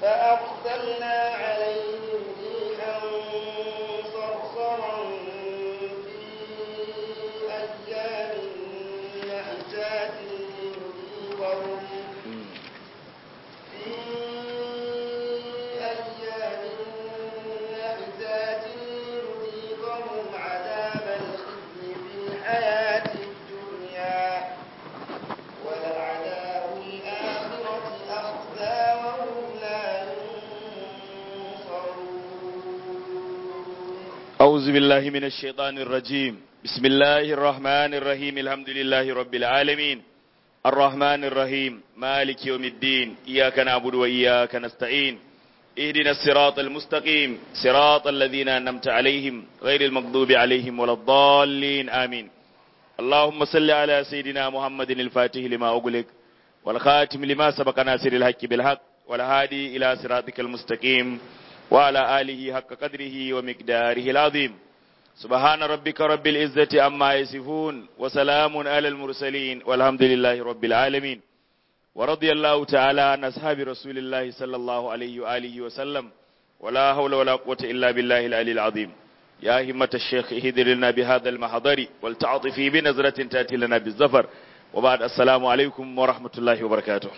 فأرسلنا عليهم ريحا صرصرا في أيام نحسات لنذيقهم في أيام نحسات لنذيقهم عذاب الخزي في الحياة الدنيا ولعذاب الآخرة أخزى وهم لا ينصرون أعوذ بالله من الشيطان الرجيم بسم الله الرحمن الرحيم الحمد لله رب العالمين الرحمن الرحيم مالك يوم الدين إياك نعبد وإياك نستعين اهدنا الصراط المستقيم صراط الذين أنعمت عليهم غير المغضوب عليهم ولا الضالين آمين اللهم صل على سيدنا محمد الفاتح لما أغلق والخاتم لما سبق ناصر الحق بالحق والهادي إلى صراطك المستقيم وعلى آله حق قدره ومقداره العظيم سبحان ربك رب العزة عما يصفون وسلام على المرسلين والحمد لله رب العالمين ورضي الله تعالى عن أصحاب رسول الله صلى الله عليه وآله وسلم ولا حول ولا قوة إلا بالله العلي العظيم يا همة الشيخ اهدر لنا بهذا المحضر والتعاطفي بنظرة تأتي لنا بالزفر وبعد السلام عليكم ورحمة الله وبركاته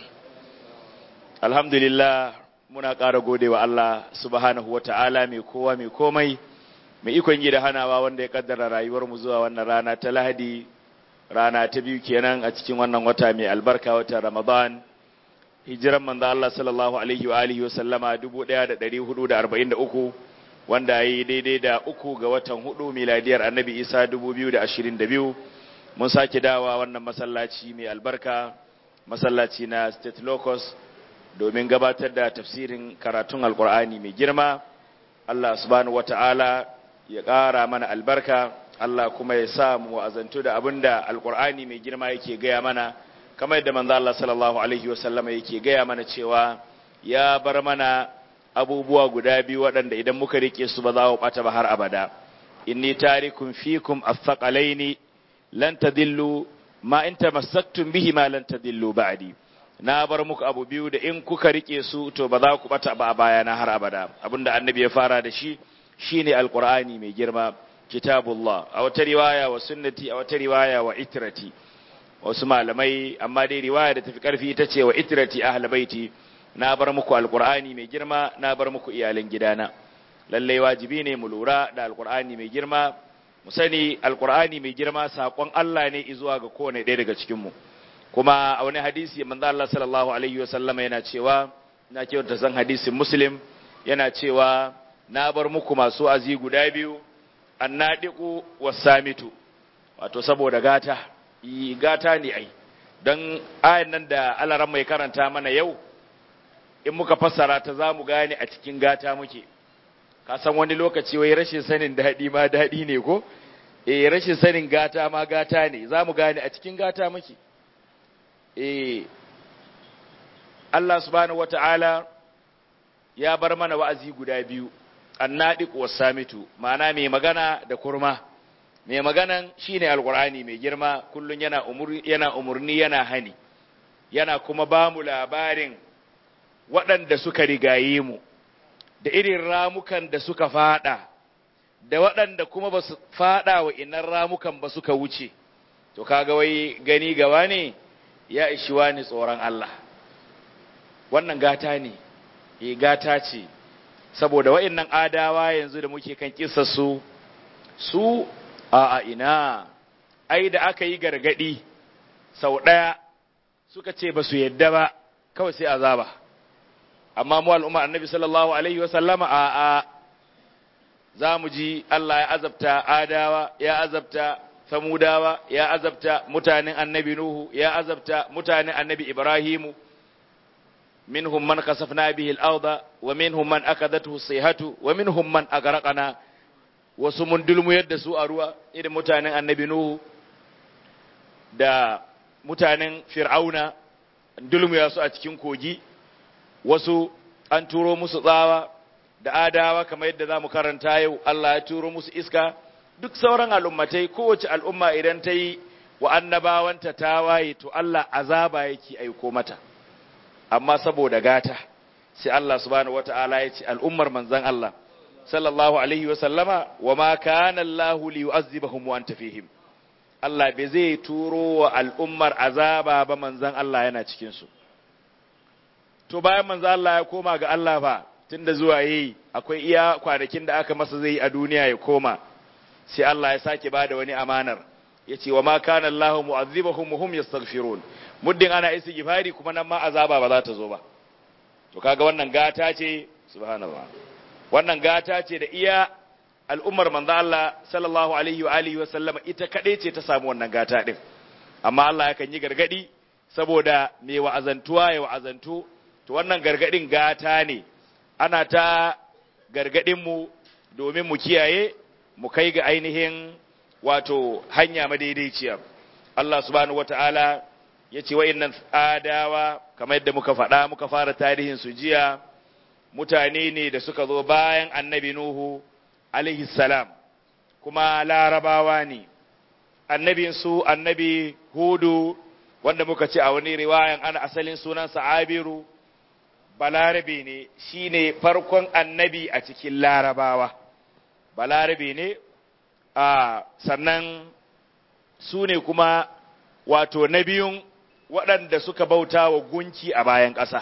الحمد لله muna ƙara gode wa Allah subhanahu wa ta'ala mai kowa mai komai mai ikon yi da hanawa wanda ya kaddara rayuwar mu zuwa wannan rana ta lahadi rana ta biyu kenan a cikin wannan wata mai albarka wata ramadan hijiran manzo Allah sallallahu alaihi wa alihi wa sallama 1443 wanda yayi daidai da uku ga watan hudu miladiyar annabi Isa 2022 mun sake dawa wannan masallaci mai albarka masallaci na State Locus domin gabatar da tafsirin karatun alkur'ani mai girma Allah subhanahu wata'ala ya ƙara mana albarka Allah kuma ya sa mu wa'azantu da abinda alkur'ani mai girma yake gaya mana kamar yadda manzo Allah sallallahu alaihi wasallama yake gaya mana cewa ya bar mana abubuwa guda biyu waɗanda idan muka rike su ba za mu bata ba har abada inni tarikum fikum athqalaini lan tadillu ma in tamassaktum bihi ma lan tadillu ba'di na bar muku abu biyu da in kuka rike su to ba za ku bata ba a bayana har abada abinda annabi ya fara da shi shine alqur'ani mai girma kitabullah a wata riwaya wa sunnati a wata riwaya wa itrati wasu malamai amma dai riwaya da tafi karfi ita ce wa itrati ahl baiti na bar muku alqur'ani mai girma na bar muku iyalan gidana lalle wajibi ne mu lura da alqur'ani mai girma mu sani alqur'ani mai girma sakon Allah ne zuwa ga kowane ɗaya daga cikin mu kuma a wani hadisi manzo Allah sallallahu alaihi wasallama yana cewa na kyauta san hadisin muslim yana cewa na bar muku masu azi guda biyu annadiqu wasamitu wato saboda gata yi gata ne ai dan ayan nan da Allah mai karanta mana yau in muka fassara ta zamu gane a cikin gata muke ka san wani lokaci wai rashin sanin dadi ma dadi ne ko eh rashin sanin gata ma gata ne zamu gane a cikin gata muke eh Allah subhanahu wata'ala ya bar mana wa'azi guda biyu annadiq wasamitu ma'ana mai magana da kurma mai maganan shine alqur'ani mai girma kullun yana umurni yana umurni yana hani yana kuma ba mu labarin waɗanda suka rigaye mu da irin ramukan da suka fada da waɗanda kuma ba su fada wa inan ramukan ba suka wuce to kaga wai gani gawa ne ya ishi wani tsoron Allah wannan gata ne e gata ce saboda wa'annan adawa yanzu da muke kan kissa su su a a ina ai da aka yi gargadi sau ɗaya suka ce ba su yadda ba kawai sai azaba amma mu al'umma annabi sallallahu alaihi wasallama a a za mu ji Allah ya azabta adawa ya azabta samudawa ya azabta mutanen annabi nuhu ya azabta mutanen annabi ibrahimu minhum man kasafna bihi al-arda wa minhum man akadathu sayhatu wa minhum man agraqana wasu mun dulmu yadda su a ruwa irin mutanen annabi nuhu da mutanen fir'auna dulmu ya su a cikin kogi wasu an turo musu tsawa da adawa kamar yadda za mu karanta yau Allah ya turo musu iska duk sauran al'ummatai kowace al'umma idan ta yi wa annabawanta ta waye to Allah azaba yake aiko mata amma saboda gata sai Allah subhanahu wata'ala ya ce al'ummar manzan Allah sallallahu alaihi wa sallama wa ma kana Allah li yu'azzibahum wa anta fihim Allah bai zai turo wa al'ummar azaba ba manzan Allah yana cikin su to bayan manzan Allah ya koma ga Allah fa tunda zuwa yayi akwai iya kwanakin da aka masa zai a duniya ya koma sai Allah ya sake bada wani amanar yace wa ma kana Allah mu'azzibahum hum yastaghfirun muddin ana istighfari kuma nan ma azaba ba za ta zo ba to kaga wannan gata ce subhanallah wannan gata ce da iya al'ummar manzo Allah sallallahu alaihi wa alihi wa sallama ita kadai ce ta samu wannan gata din amma Allah yakan yi gargadi saboda me wa'azantuwa ya wa'azantu to wannan gargadin gata ne ana ta gargadin mu domin mu kiyaye mu kai ga ainihin wato hanya madaidaiciya Allah subhanahu wataala ya ce wa'innan adawa kamar yadda muka faɗa muka fara tarihin su jiya mutane ne da suka zo bayan annabi Nuhu alaihi salam kuma larabawa ne annabin su annabi Hudu wanda muka ce a wani riwayan ana asalin sunansa Abiru balarabe ne shine farkon annabi a cikin larabawa balarabe ne a sannan su ne kuma wato na biyun waɗanda suka bauta wa gunki a bayan ƙasa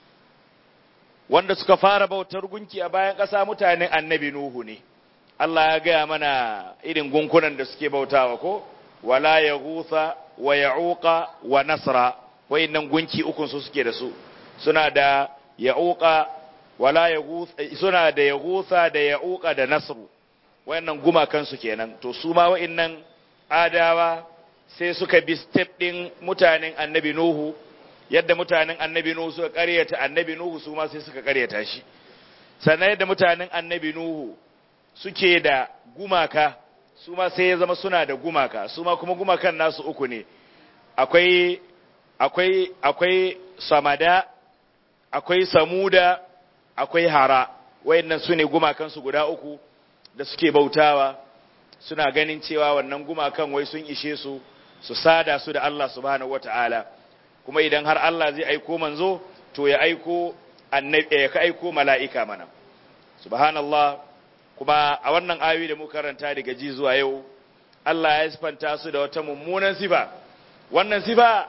wanda suka fara bautar gunki a bayan ƙasa mutanen annabi Nuhu ne Allah ya gaya mana irin gunkunan da suke bautawa ko wala ya gusa wa ya'uqa wa nasra wayannan gunki ukun su suke da su suna da ya'uqa wala ya suna da ya gusa da ya'uqa da nasru wayannan gumakan su kenan to su ma wayannan adawa sai suka bi step ɗin mutanen annabi Nuhu, yadda mutanen annabi Nuhu suka ƙaryata annabi Nuhu su ma sai suka ƙaryata shi. Sannan yadda mutanen annabi Nuhu suke da gumaka, su ma sai ya zama suna da gumaka, su ma kuma gumakan nasu uku ne. Akwai, akwai, akwai samada, akwai samuda, akwai hara, wayannan su ne gumakansu guda uku da suke bautawa. suna ganin cewa wannan gumakan wai sun ishe su su sada su da Allah subhanahu wata'ala kuma idan har Allah zai aiko manzo to ya aiko annabi ya ka aiko mala'ika mana subhanallah kuma a wannan ayoyi da muka karanta daga ji zuwa yau Allah ya sifanta su da wata mummunan sifa wannan sifa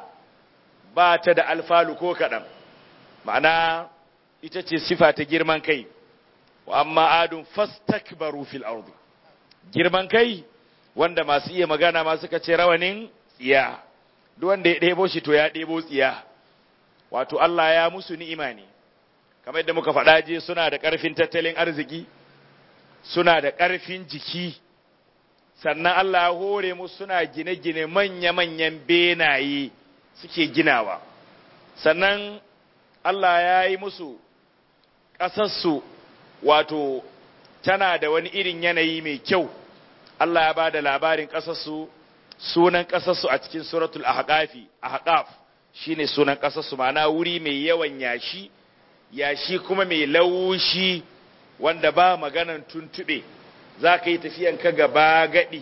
ba ta da alfalu ko kaɗan ma'ana ita ce sifa ta girman kai wa amma adun fastakbaru fil ardi girman kai wanda masu iya magana ma suka ce rawanin tsiya duk wanda ya ɗebo shi to ya ɗebo tsiya wato Allah ya musu ni'ima ne kamar yadda muka faɗa je suna da ƙarfin tattalin arziki suna da ƙarfin jiki sannan Allah ya hore musu suna gine-gine manya-manyan benaye suke ginawa sannan Allah ya yi musu ƙasarsu wato tana da wani irin yanayi mai kyau Allah ya ba da labarin ƙasarsu sunan ƙasarsu a cikin suratul ahqafi ahqaf shine sunan ƙasarsu ma'ana wuri mai yawan yashi yashi kuma mai laushi wanda ba maganan tuntube za ka yi tafiyan ka gaba gadi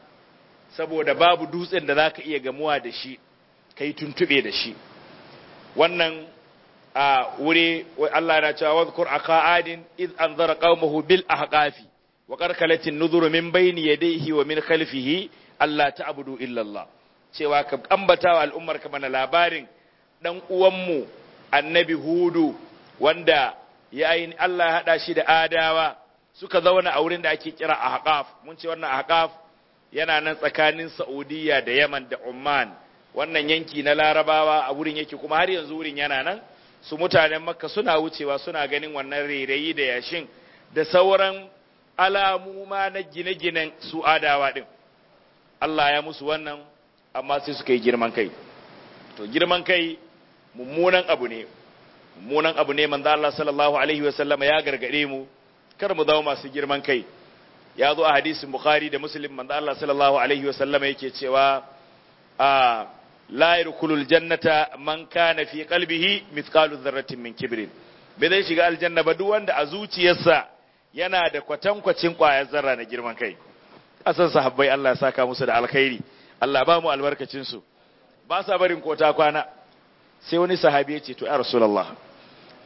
saboda babu dutsen da za ka iya gamuwa da shi ka yi tuntube da shi wannan a wuri Allah na cewa wadhkur aka adin iz anzara qaumahu bil ahqafi wa qarkalatin nuzuru min bayni yadayhi wa min khalfihi Allah ta'budu illa Allah cewa ka ambata al'ummar ka mana labarin dan uwanmu annabi hudu wanda ya yi Allah ya hada shi da adawa suka zauna a wurin da ake kira ahqaf mun ce wannan ahqaf yana nan tsakanin Saudiya da Yaman da Oman wannan yanki na Larabawa a wurin yake kuma har yanzu wurin yana nan su mutanen makka suna wucewa suna ganin wannan rairayi da yashin da sauran alamu ma na gine-ginen su adawa din Allah ya musu wannan amma sai suka yi girman kai to girman kai mummunan abu ne mummunan abu ne manzo Allah sallallahu alaihi wa sallama ya gargade mu kar mu zama masu girman kai ya zo a hadisin bukhari da muslim manzo Allah sallallahu alaihi wa sallama yake cewa a la yadkhulul jannata man kana fi qalbihi mithqalu dharratin min kibrin bai zai shiga aljanna ba duk wanda a zuciyarsa yana da kwatankwacin kwayar zarra na girman kai asan sahabbai Allah ya saka musu da alkhairi Allah ba mu albarkacin su ba sa barin kota kwana sai wani sahabi ya ce to ya rasulullah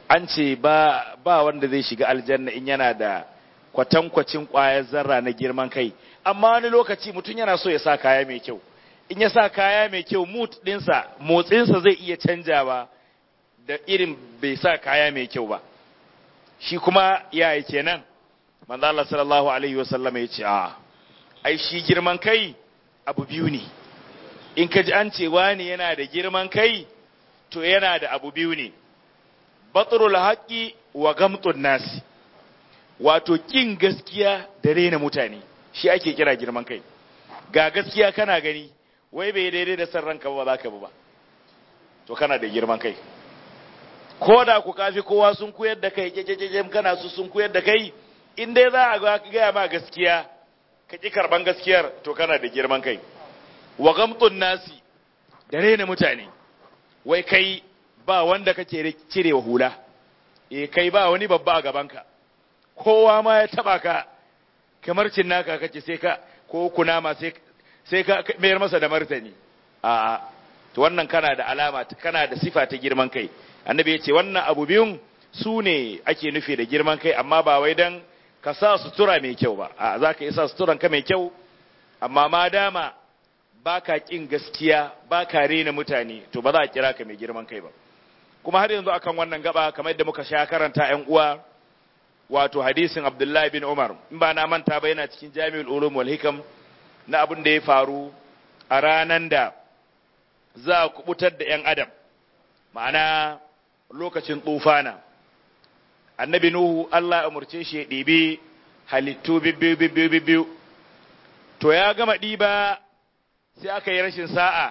an ce ba ba wanda zai shiga aljanna in yana da kwatankwacin ƙwayar zarra na girman kai amma wani lokaci mutum yana so ya sa kaya mai kyau in ya sa kaya mai kyau mut ɗinsa motsinsa zai iya canjawa da irin bai sa kaya mai kyau ba shi kuma yaya kenan manzo Allah sallallahu alaihi wasallam ya ce a ai shi girman kai abu biyu ne in ka ji an ce wani yana da girman kai to yana da abu biyu ne batrul haqqi wa gamtun nasi wato kin gaskiya da rena mutane shi ake kira girman kai ga gaskiya kana gani wai bai daidai da san ranka ba za ka bi ba to kana da girman kai ko da ku kafi kowa sun koyar da kai kekekeke kana su sun koyar da kai in dai za a gaya ma gaskiya ka ki karban gaskiyar to kana da girman kai wa gamtun nasi da rena mutane wai kai ba wanda kake cirewa hula eh kai ba wani babba a gabanka kowa ma ya taba ka kamar cin naka kace sai ka ko kunama sai sai ka mayar masa da martani a to wannan kana da alama kana da sifa ta girman kai annabi ya ce wannan abu biyun su ne ake nufi da girman kai amma ba wai dan ka sa sutura mai kyau ba a za ka yi sa suturan ka mai kyau amma ma dama ba ka ƙin gaskiya ba ka rena mutane to ba za a kira ka mai girman kai ba kuma har yanzu akan wannan gaba kamar yadda muka sha karanta ƴan uwa wato hadisin Abdullahi bin Umar in ba na manta ba yana cikin Jami'ul Ulum wal Hikam na abin da ya faru a ranan da za a kubutar da ƴan adam ma'ana lokacin tsufana annabi Nuhu Allah ya umurce shi ya ɗibi halittu bibbiyu bibbiyu bibbiyu to ya gama ɗiba sai aka yi rashin sa'a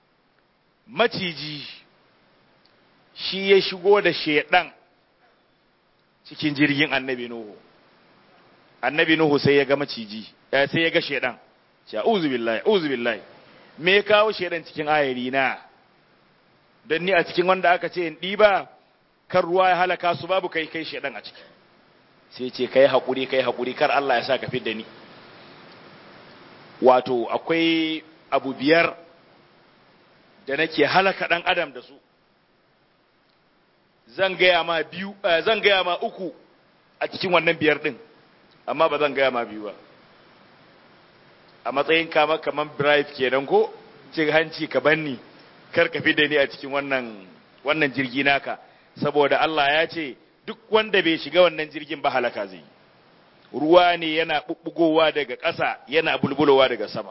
maciji shi ya shigo da shedan cikin jirgin annabi Nuhu annabi Nuhu sai ya ga maciji sai ya ga shedan ce uzu billahi uzu billahi me ya kawo shedan cikin ayari na don ni a cikin wanda aka ce in ɗiba kan ruwa ya halaka su babu kai kai shedan a ciki sai ce kai haƙuri kai haƙuri kar Allah ya sa ka fidda ni wato akwai abu biyar da nake halaka ɗan adam da su zan gaya ma biyu zan gaya ma uku a cikin wannan biyar ɗin amma ba zan gaya ma biyu ba a matsayin kama kaman bribe kenan ko cin hanci ka banni kar ka fidda ni a cikin wannan wannan jirgi naka saboda Allah ya ce duk wanda bai shiga wannan jirgin ba halaka zai ruwa ne yana bubbugowa daga ƙasa yana bulbulowa daga sama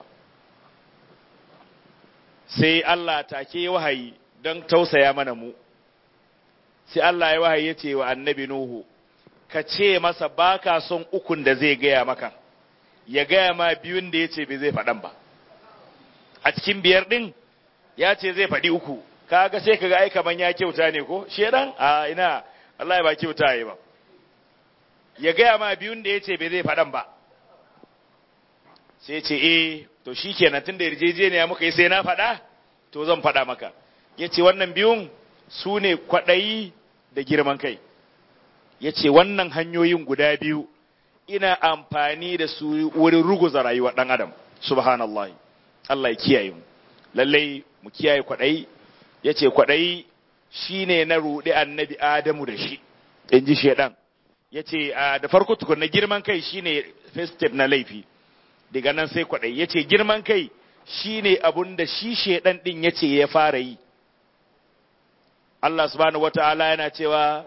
sai Allah take wahayi don tausaya mana mu sai Allah ya wahayi ya ce wa annabi Nuhu ka ce masa baka son ukun da zai gaya maka ya gaya ma biyun da ya ce bai zai faɗan ba a cikin biyar ɗin ya ce zai faɗi uku kaga sai kaga ai kaman ya kyauta ne ko shedan a ina Allah ba kyauta yi ba ya gaya ma biyun da yace bai zai faɗan ba sai ce eh to shikenan tunda yarjejeniya muka yi sai na faɗa to zan faɗa maka yace wannan biyun su ne kwaɗayi da girman kai yace wannan hanyoyin guda biyu ina amfani da su wurin ruguza rayuwar ɗan adam subhanallah Allah ya kiyaye mu lallai mu kiyaye kwaɗayi ya ce kwaɗayi shi ne na ruɗe annabi Adamu da shi, in ji shaiɗan. Ya ce, da farko tukun na girman kai shi ne first step na laifi, daga nan sai kwaɗayi. Ya ce, girman kai shi ne abun da shi shaiɗan ɗin ya ce ya fara yi. Allah subhanahu wa ta'ala yana cewa,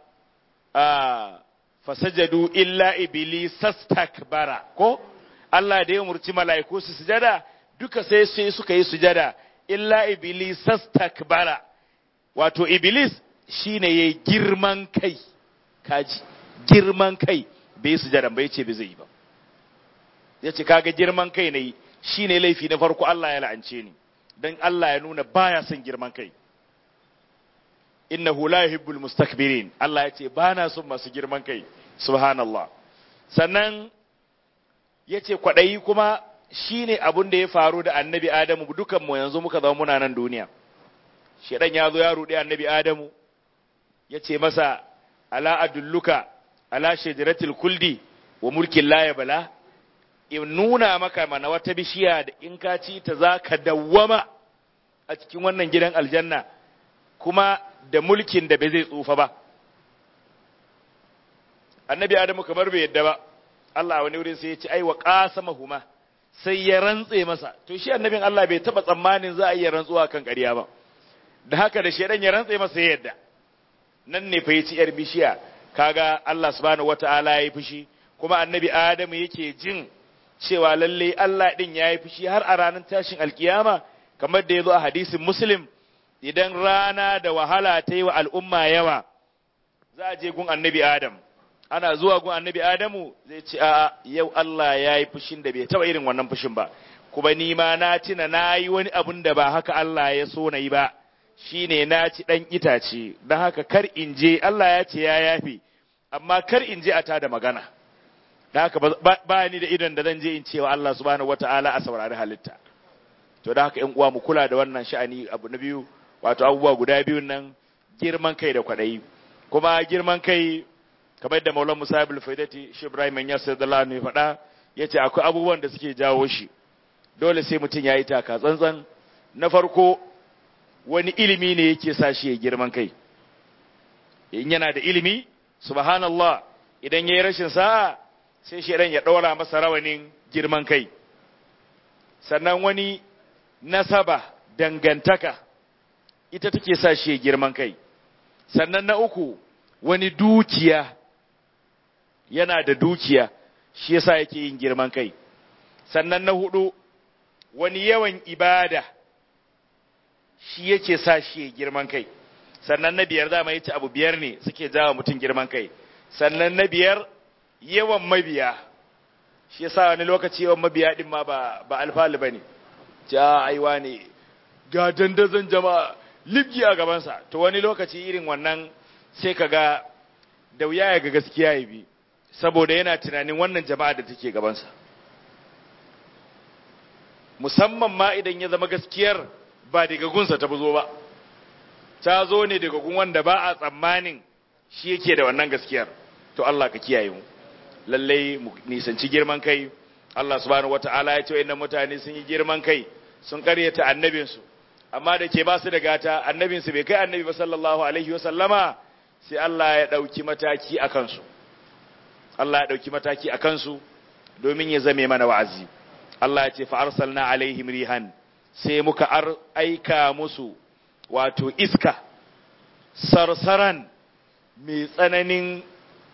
fasajadu illa iblis sastakbara ko Allah da ya murci mala'iku su sujada duka sai sai suka yi sujada illa iblis takbara wato iblis shine yayi girman kai kaji girman kai bai sujada bai ce bai zai ba yace kaga girman kai ne shine laifi na farko Allah ya la'ance ni dan Allah ya nuna baya son girman kai innahu la yuhibbul mustakbirin Allah ya ce bana son masu girman kai subhanallah sannan yace kwadayi kuma shine abun da ya faru da annabi Adamu dukan mu yanzu muka zama muna nan duniya shedan ya zo ya rudi annabi Adamu yace masa ala adulluka ala shajaratil kuldi wa mulkin la yabla in nuna maka mana wata bishiya da in ka ci ta zaka dawwama a cikin wannan gidan aljanna kuma da mulkin da bai zai tsufa ba annabi adamu kamar bai yadda ba Allah wani wurin sai ya ce ai wa qasamahuma sai ya rantse masa to shi annabin Allah bai taba tsammanin za a iya rantsuwa kan ƙarya ba da haka da shedan ya rantse masa ya yadda nan ne fa yaci yar bishiya kaga Allah subhanahu wataala yayi fushi kuma annabi adamu yake jin cewa lalle Allah din yayi fushi har a ranar tashin alkiyama kamar da yazo a hadisin muslim idan rana da wahala ta yi wa al'umma yawa za a je gun annabi adam ana zuwa gun annabi adamu zai ce a yau Allah ya yi fushin da bai taba irin wannan fushin ba kuma ni ma na tina na yi wani abun da ba haka Allah ya so na yi ba shine na ci dan itace don haka kar in je Allah ya ce ya yafi amma kar in je a tada magana da haka ba ni da idan da zan je in cewa Allah subhanahu wataala a saurari halitta to da haka ƴan uwa mu kula da wannan sha'ani abu na biyu wato abubuwa guda biyun nan girman kai da kwaɗayi kuma girman kai kamar da maulan musa ibn faidati shi ibrahim ya sai da lanu ya faɗa ya ce akwai abubuwan da suke jawo shi dole sai mutum ya yi taka tsantsan na farko wani ilimi ne yake sa shi ya girman kai in yana da ilimi subhanallah idan ya yi rashin sa'a sai shi ya ɗaura masa rawanin girman kai sannan wani nasaba dangantaka ita take sa shi girman kai sannan na uku wani dukiya yana da dukiya shi yasa yake yin girman kai sannan na hudu wani yawan ibada shi yake sa shi girman kai sannan na biyar dama yace abu biyar ne suke jawa mutum girman kai sannan na biyar yawan mabiya shi yasa wani lokaci yawan mabiya din ma ba ba alfalu bane ja aiwa ne ga dandazon jama'a libgi a gabansa to wani lokaci irin wannan sai ka ga da wuya ya ga gaskiya ya bi saboda yana tunanin wannan jama'a da take gabansa musamman ma idan ya zama gaskiyar ba daga gunsa ta buzo ba ta zo ne daga gun wanda ba a tsammanin shi yake da wannan gaskiyar to Allah ka kiyaye mu lallai mu nisanci girman kai Allah subhanahu wataala ya ce wayannan mutane sun yi girman kai sun karyata annabinsu amma da ke ba su da gata annabinsu bai kai annabi ba sallallahu alaihi wasallama sai Allah ya ɗauki mataki a kansu Allah ya ɗauki mataki a kansu domin ya zame mana wa'azi Allah ya ce fa arsalna alaihim rihan sai muka ar aika musu wato iska sarsaran mai tsananin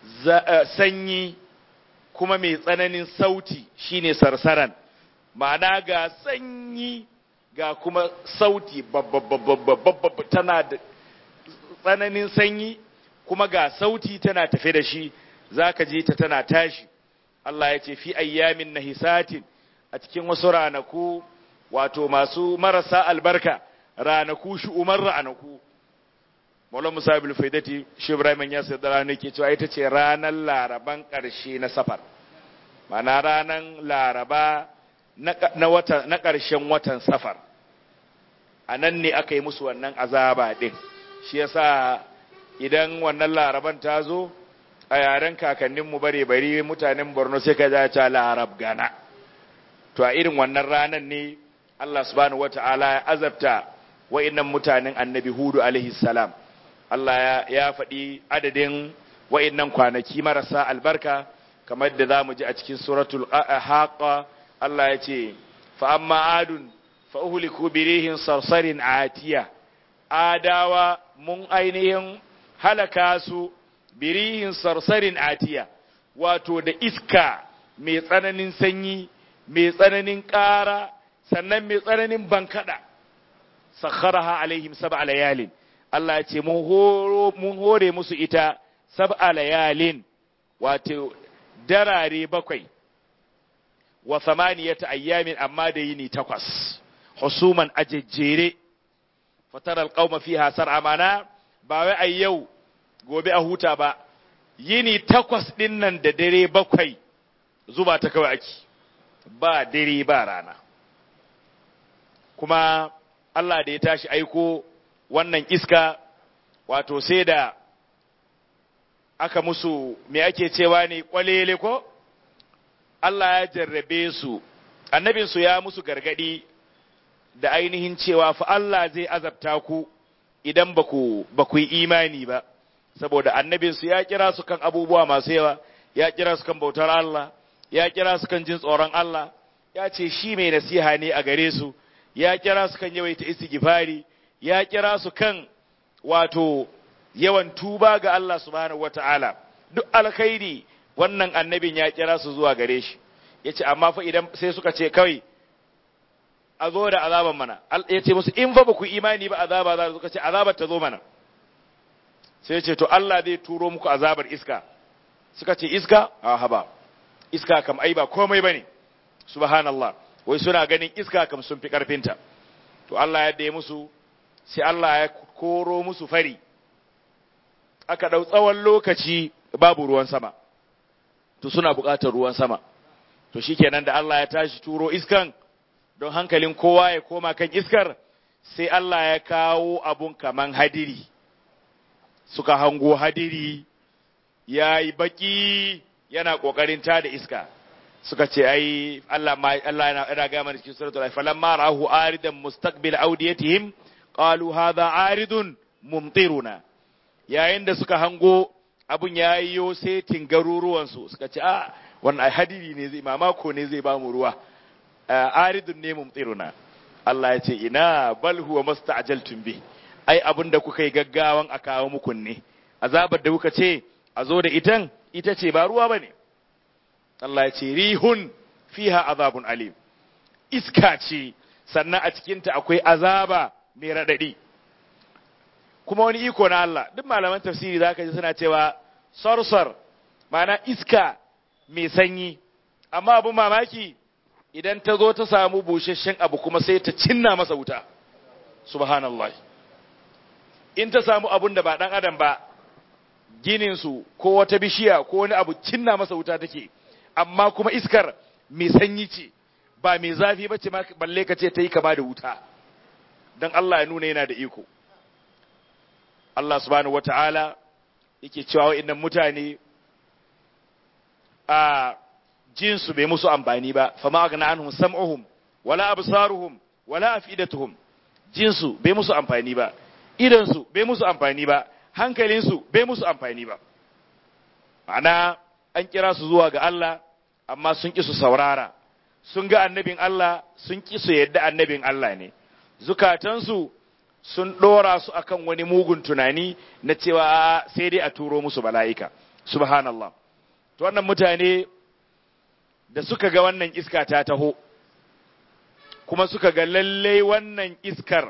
sanyi kuma mai tsananin sauti shine sarsaran ma'ana ga sanyi ga kuma sauti babba tana da tsananin sanyi kuma ga sauti tana tafe da shi zaka ji ta tana tashi Allah ya ce fi ayyamin nahisatin a cikin wasu ranaku wato masu marasa albarka ranaku shi umar ranaku Maulana Musa ibn Faidati shi Ibrahim ya sai da ranar ke cewa ita ce ranar Laraban ƙarshe na safar ma'ana ranar Laraba na wata na ƙarshen watan safar a nan ne aka yi musu wannan azaba ɗin shi yasa idan wannan laraban ta zo a yaren kakanninmu bare bari mutanen borno sai ka ja ta larab gana to a irin wannan ranar ne Allah subhanahu wata'ala ya azabta wa'innan mutanen annabi hudu alaihi salam Allah ya faɗi adadin wa'innan kwanaki marasa albarka kamar da za mu ji a cikin suratul haqa Allah ya ce fa amma adun fa uhliku birihin sarsarin atiya adawa mun ainihin halaka su birihin sarsarin atiya wato da iska mai tsananin sanyi mai tsananin ƙara sannan mai tsananin bankada sakharaha alaihim sab'a layalin Allah ya ce mun hore musu ita sab'a layalin wato darare bakwai wa samaniyata ayyamin amma da yini takwas husuman ajejjere fatar alqauma fiha sar'a mana ba wai a yau gobe a huta ba yini takwas din nan da dare bakwai zuba ta kawai ake ba dare ba rana kuma Allah da ya tashi aiko wannan iska wato sai da aka musu me ake cewa ne kwalele ko Allah ya jarrabe su annabinsu ya musu gargadi da ainihin cewa fa Allah zai azabta ku idan ba ku yi imani ba saboda annabinsu ya kira su kan abubuwa masu yawa ya kira su kan bautar Allah ya kira su kan jin tsoron Allah ya ce shi mai nasiha ne a gare su ya kira su kan yawaita istighfari ya kira su kan wato yawan tuba ga Allah subhanahu wata'ala duk alkhairi wannan annabin ya kira su zuwa gare shi yace amma fa idan sai suka ce kawai a zo da azaban mana ya ce musu in fa ba ku imani ba azaba za suka ce azabar ta zo mana sai ce to Allah zai turo muku azabar iska suka ce iska a haba iska kam ai ba komai bane subhanallah wai suna ganin iska kam sun fi karfinta to Allah ya dai musu sai Allah ya koro musu fari aka dau tsawon lokaci babu ruwan sama to suna buƙatar ruwan sama to shikenan da Allah ya tashi turo iskan don hankalin kowa ya koma kan iskar sai Allah ya kawo abun kaman hadiri suka hango hadiri ya yi baki yana ƙoƙarin ta da iska suka ce ai Allah ma Allah yana yana ga mana cikin suratul al falamma ra'ahu aridan mustaqbil awdiyatihim qalu hadha aridun mumtiruna yayin da suka hango abun yayiyo sai tingaruruwan su suka ce a wannan ai hadiri ne zai mamako ne zai ba mu ruwa aridun ne mumtiruna Allah ya ce ina bal huwa masta'jaltum bi ai abin da kuka yi gaggawan a kawo muku ne azabar da kuka ce a zo da itan ita ce ba ruwa bane Allah ya ce rihun fiha azabun alim iska ce sannan a cikinta akwai azaba mai radadi kuma wani iko na Allah duk malaman tafsiri zaka ji suna cewa sarsar ma'ana iska mai sanyi amma abin mamaki idan ta zo ta samu busasshen abu kuma sai ta cinna masa wuta subhanallah in ta samu abun da ba dan adam ba gininsu ko wata bishiya ko wani abu cinna masa wuta take amma kuma iskar mai sanyi ce ba mai zafi ba ce balle ka ce ta yi kama da wuta don Allah ya nuna yana da iko Allah subhanahu wata'ala yake cewa wa'annan mutane a jinsu bai musu amfani ba fama agna anhum sam'uhum wala absaruhum wala afidatuhum jinsu bai musu amfani ba idansu bai musu amfani ba hankalinsu bai musu amfani ba ma'ana an kira su zuwa ga Allah amma sun ƙi su saurara sun ga annabin Allah sun ƙi su yadda annabin Allah ne zukatansu sun ɗora su akan wani mugun tunani na cewa sai dai a turo musu bala'ika subhanallah to wannan mutane da suka ga wannan iska ta taho kuma suka ga lallai wannan iskar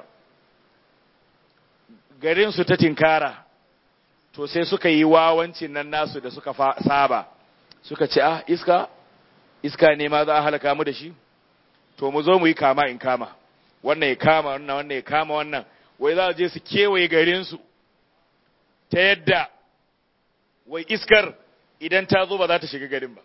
garinsu ta tinkara to sai suka yi wawancin nan nasu da suka saba suka ce ah iska iska ne ma za a halaka mu da shi to mu zo mu yi kama in kama wannan ya kama wannan wannan ya kama wannan wai za je su kewaye garinsu ta yadda wai iskar idan ta zo ba za ta shiga garin ba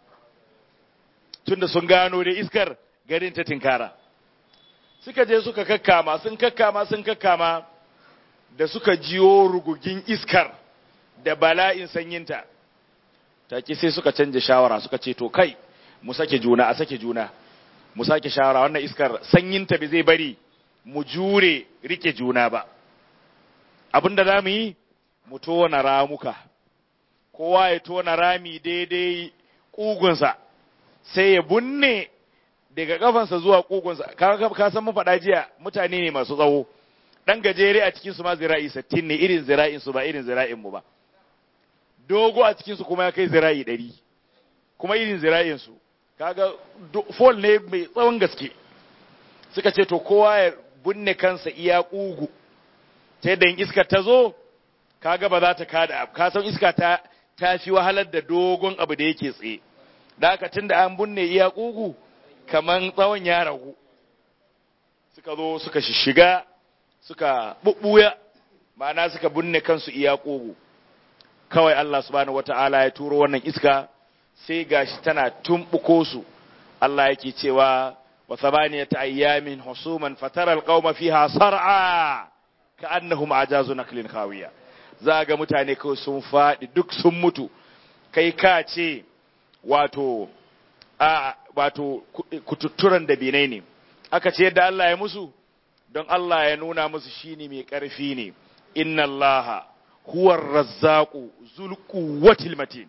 tunda sun gano da iskar garin ta tinkara suka je suka kakkama sun kakkama sun kakkama da suka jiyo rugugin iskar da bala'in sanyinta take sai suka canja shawara suka ce to kai mu sake juna a sake juna mu sake shawara wannan iskar sanyinta bai zai bari mu jure rike juna ba abinda za mu yi mu tona ramuka kowa ya tona rami daidai ƙugunsa sai ya bunne daga kafansa zuwa ƙugunsa ka san mun faɗa jiya mutane ne masu tsawo dan gajere a cikin su ma zira'i 60 ne irin zira'in su ba irin zira'in mu ba dogo a cikin su kuma ya kai zira'i 100 kuma irin zira'in su kaga fall ne mai tsawon gaske suka ce to kowa ya bunne kansa iya kugu ta yadda iska ta zo kaga ba za ta kada ka san iska ta ta fi wahalar da dogon abu da yake tsaye da haka tunda an bunne iya kugu kaman tsawon ya ragu suka zo suka shiga suka bubbuya ma'ana suka binne kansu iya ƙugu kawai Allah subhanahu wata'ala ya turo wannan iska sai gashi tana tumbuko su Allah yake cewa wa thamaniyata ayyamin husuman fatara alqauma fiha sar'a ka'annahum ajazu naklin khawiya za ga mutane kawai sun faɗi duk sun mutu kai ka ce wato a wato kututturan da binai ne aka ce yadda Allah ya musu don Allah ya nuna musu shine mai ƙarfi ne inna Allah huwa razzaqu zul quwwatil matin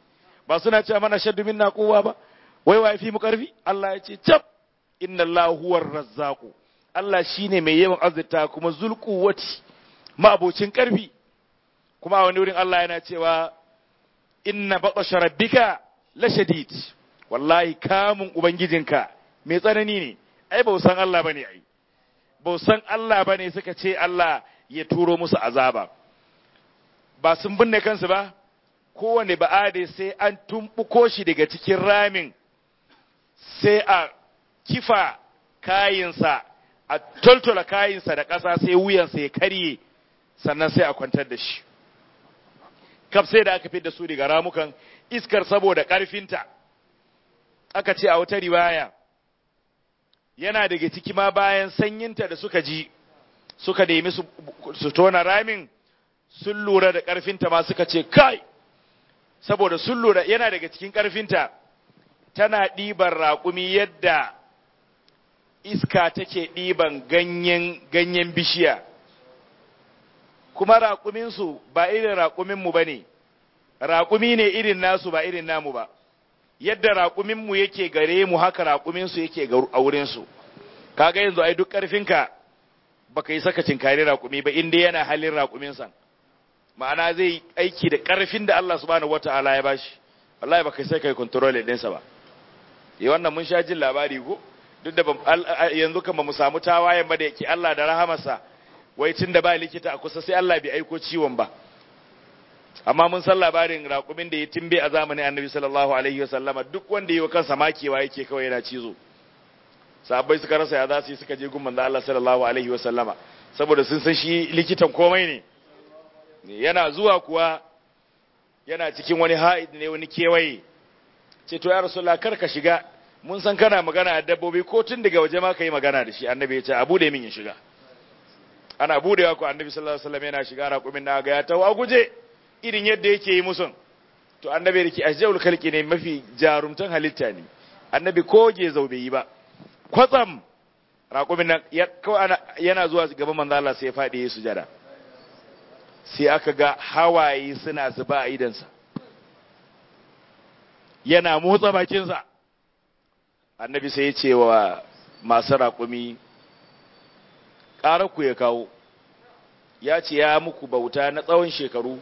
ba suna cewa mana shaddu minna kowa ba wai wa fi mu karfi Allah ya ce cap inna Allah huwar razzaqu Allah shine mai yawan azzata kuma zulquwati ma'abocin karfi kuma a wani wurin Allah yana cewa inna batasha rabbika la shadid wallahi kamun ubangijinka mai tsanani ne ai ba san Allah bane ai ba san Allah bane suka ce Allah ya turo musu azaba ba sun binne kansu ba kowane ba'ade sai an tumbuko shi daga cikin ramin sai a kifa kayinsa a toltola kayinsa da ƙasa sai wuyansa ya karye sannan sai a kwantar da shi kaf sai da aka fi da su daga ramukan iskar saboda ƙarfinta aka ce a wata riwaya yana daga ciki ma bayan sanyinta da suka ji suka nemi su tona ramin sun lura da ƙarfinta ma suka ce kai saboda sun lura yana daga cikin ƙarfinta tana ɗiban raƙumi yadda iska take ɗiban ganyen ganyen bishiya kuma raƙuminsu ba irin raƙuminmu ba ne raƙumi ne irin nasu ba irin namu ba yadda raƙuminmu yake gare mu haka raƙuminsu yake a wurinsu kaga yanzu ai duk ƙarfinka baka yi saka cinkari raƙumi ba inda yana halin raƙuminsa ma'ana zai aiki da ƙarfin da Allah subhanahu wata'ala ya bashi wallahi baka sai kai control ɗinsa ba eh wannan mun sha jin labari ko duk da yanzu kan ba mu samu tawayen ba da yake Allah da rahamarsa wai tun da ba likita a kusa sai Allah bai aiko ciwon ba amma mun san labarin raƙumin da ya timbe a zamanin annabi sallallahu alaihi wasallama duk wanda yi wa kansa makewa yake kawai yana cizo sahabbai suka rasa ya za su yi suka je gun manzo Allah sallallahu alaihi wasallama saboda sun san shi likitan komai ne yana zuwa kuwa yana cikin wani ha'id ne wani kewaye ce to ya rasulullah kar ka shiga mun san kana magana da dabbobi ko tun daga waje ma ka yi magana da shi annabi ya ce abu da min ya shiga ana budewa ko annabi sallallahu alaihi wasallam yana shiga raƙumin na ga ya tawo a guje irin yadda yake yi musun to annabi yake ajjaul khalqi ne mafi jarumtan halitta ne annabi ko ge zaube yi ba kwatsam raƙumin nan yana zuwa gaban manzo Allah sai ya fadi ya sujada sai aka ga hawaye suna zuba a idansa yana motsa bakinsa annabi sai ya ce wa masu raƙumi ku ya kawo ya ce ya muku bauta na tsawon shekaru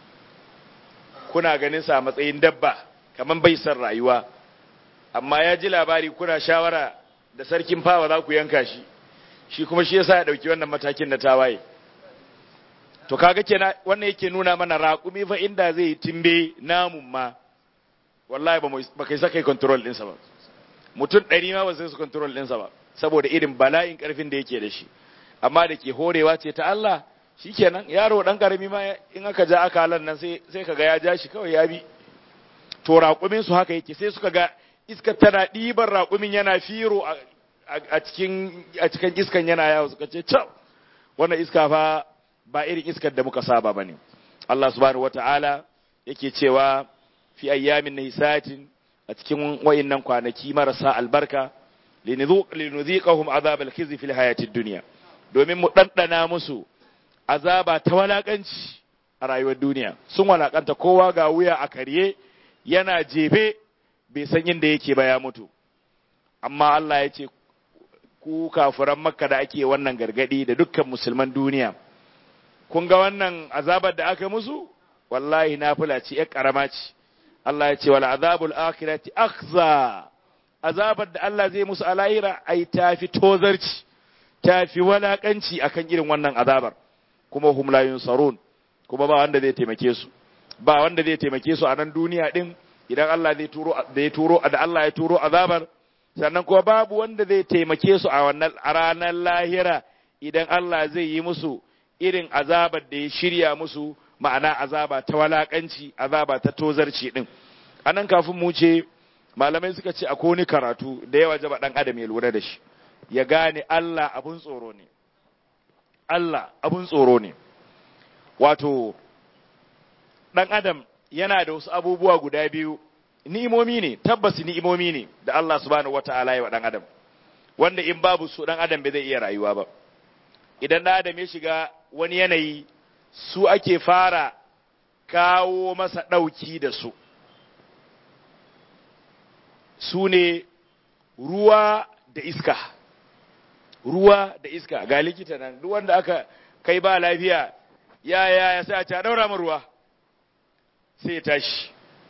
kuna ganin sa matsayin dabba kamar bai san rayuwa amma ya ji labari kuna shawara da sarkin fawa za ku yanka shi shi kuma shi yasa ya ɗauki wannan matakin na tawaye to kaga kenan wannan yake nuna mana raƙumi fa inda zai yi timbe namun ma wallahi ba kai saka control ɗinsa ba mutum ɗari ma ba sai su control ɗinsa ba saboda irin bala'in ƙarfin da yake da shi amma da ke horewa ce ta Allah shikenan yaro dan karami ma in aka ja aka halan nan sai sai kaga ya ja shi kawai ya bi to raƙumin su haka yake sai suka ga iska tana ɗiban raƙumin yana firo a cikin a cikin iskan yana yawo suka ce cewa wannan iska fa ba irin iskar da muka saba bane Allah subhanahu wataala yake cewa fi ayyamin nahisatin a cikin wayannan kwanaki marasa albarka linudhiqahum azab al-khizy fil hayatid dunya domin mu ɗanɗana musu azaba ta walaƙanci a rayuwar duniya sun walaƙanta kowa ga wuya a karye yana jefe bai san inda yake ba ya mutu amma Allah ya ce ku kafuran makka da ake wannan gargadi da dukkan musulman duniya kun ga wannan azabar da aka musu wallahi nafila ce ƴar ƙarama ce Allah ya ce wal azabul akhirati akhza azabar da Allah zai musu a lahira ai tafi tozarci ta fi walakanci akan irin wannan azabar kuma hum la yunsarun kuma ba wanda zai taimake su ba wanda zai taimake su a nan duniya din idan Allah zai turo da ya turo da Allah ya turo azabar sannan kuma babu wanda zai taimake su a wannan a ranar lahira idan Allah zai yi musu irin azabar da ya shirya musu ma'ana azaba ta walakanci azaba ta tozarci din anan kafin mu ce malamai suka ce akwai wani karatu da yawa jaba dan adam ya lura da shi ya gane Allah abun tsoro ne Allah abun tsoro ne wato ɗan adam yana da wasu abubuwa guda biyu ni'imomi ne tabbas ni'imomi ne da Allah subhanahu wata'ala ya wa ɗan adam wanda in babu su ɗan adam bai zai iya rayuwa ba idan ɗan adam ya shiga wani yanayi su ake fara kawo masa ɗauki da su su ne ruwa da iska ruwa da iska ga likita nan duk wanda aka kai ba lafiya ya ya ya sai a ta daura mu ruwa sai ya tashi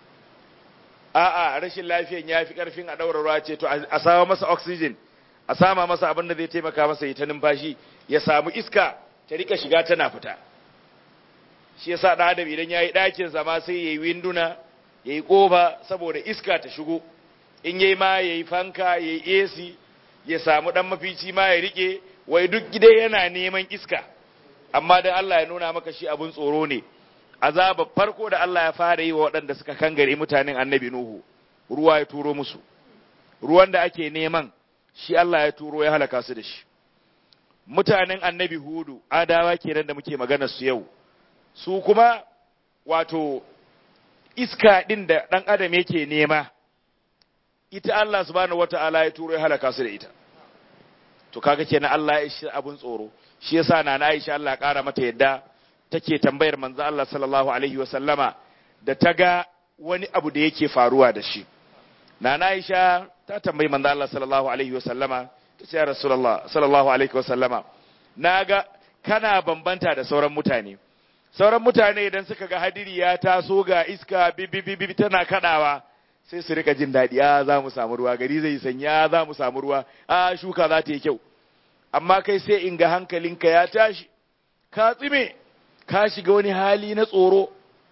a'a rashin lafiyan ya fi karfin a daura ruwa ce to a samu masa oxygen a sama masa abin da zai taimaka masa ya ta numfashi ya samu iska ta rika shiga tana fita shi yasa da adam idan yayi ɗakin zama sai yayi winduna yayi kofa saboda iska ta shigo in yayi ma yayi fanka yayi AC ya samu dan mafici ma ya rike wai duk gida yana neman iska amma dan Allah ya nuna maka shi abun tsoro ne azaba farko da Allah ya fara yi wa waɗanda suka kangare mutanen annabi Nuhu ruwa ya turo musu ruwan da ake neman shi Allah ya turo ya halaka su da shi mutanen annabi Hudu adawa kenan da muke magana su yau su kuma wato iska ɗin da ɗan adam yake nema ita Allah subhanahu wata'ala ya turo ya halaka su da ita to kaga kenan Allah ya shi abun tsoro shi yasa na na Aisha Allah ya ƙara mata yadda take tambayar manzo Allah sallallahu alaihi wa sallama da ta ga wani abu da yake faruwa da shi na na Aisha ta tambayi manzo Allah sallallahu alaihi wa sallama ta ce ya Rasulullah sallallahu alaihi wa sallama naga kana bambanta da sauran mutane sauran mutane idan suka ga hadiri ya taso ga iska bibibibi tana kadawa sai su rika jin daɗi a za mu samu ruwa gari zai sanya za mu samu ruwa a shuka za ta yi kyau amma kai sai in ga hankalinka ya tashi ka tsime ka shiga wani hali na tsoro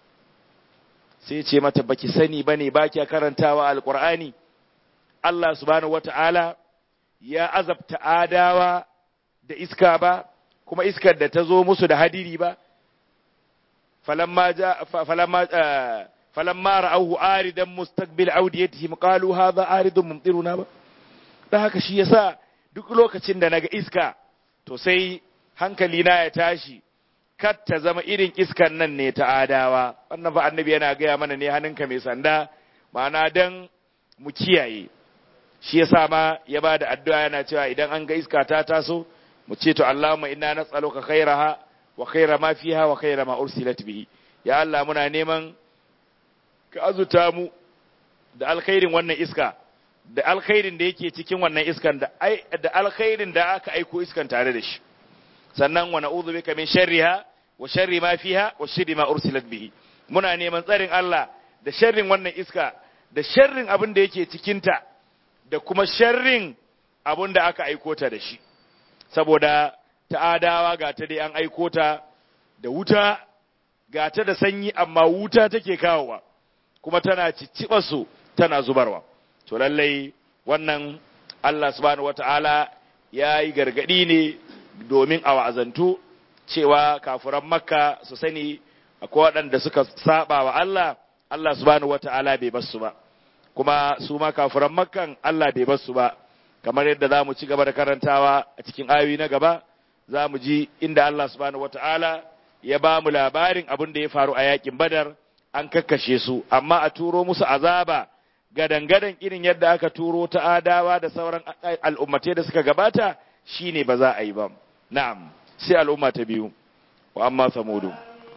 sai ce mata baki sani bane ba kya karantawa alqur'ani Allah subhanahu wata'ala ya azabta adawa da iska ba kuma iskar da ta zo musu da hadiri ba فلما جاء فلما آه فلما رأوه آردا مستقبل أوديتهم قالوا هذا آرد ممطرنا ba dan haka shi yasa duk lokacin da naga iska to sai hankali na ya tashi kar ta zama irin iskan nan ne ta adawa wannan fa annabi yana gaya mana ne hannunka mai sanda ma'ana dan mu kiyaye shi yasa ma ya ba da addu'a yana cewa idan an ga iska ta taso mu ce to Allahumma inna nas'aluka khairaha wa khaira ma fiha wa khaira ma ursilat bihi ya Allah muna neman ka azuta mu da alkhairin wannan iska da alkhairin da yake cikin wannan iskan da ai da alkhairin da aka aiko iskan tare da shi sannan wa na'udhu bika min sharriha wa sharri ma fiha wa sharri ma ursilat bihi muna neman tsarin Allah da sharrin wannan iska da sharrin abin da yake cikin ta da kuma sharrin abin da aka aiko ta da shi saboda ta'adawa ga ta dai an aiko ta da wuta ga ta da sanyi amma wuta take kawowa kuma tana cicciɓa su tana zubarwa to lallai wannan Allah subhanahu wata'ala ya yi gargaɗi ne domin a wa'azantu cewa kafuran makka su sani akwai waɗanda suka saba wa Allah Allah subhanahu wata'ala bai basu ba kuma su ma kafuran makkan Allah bai basu ba kamar yadda za mu ci gaba da karantawa a cikin ayoyi na gaba za mu ji inda Allah subhanahu wata'ala ya ba mu labarin abin da ya faru a yakin badar an kakkashe su amma a turo musu azaba gadan-gadan irin yadda aka turo ta adawa da sauran al'ummatai da suka gabata shine ba za a yi ba na'am sai al'umma ta biyu wa amma samudu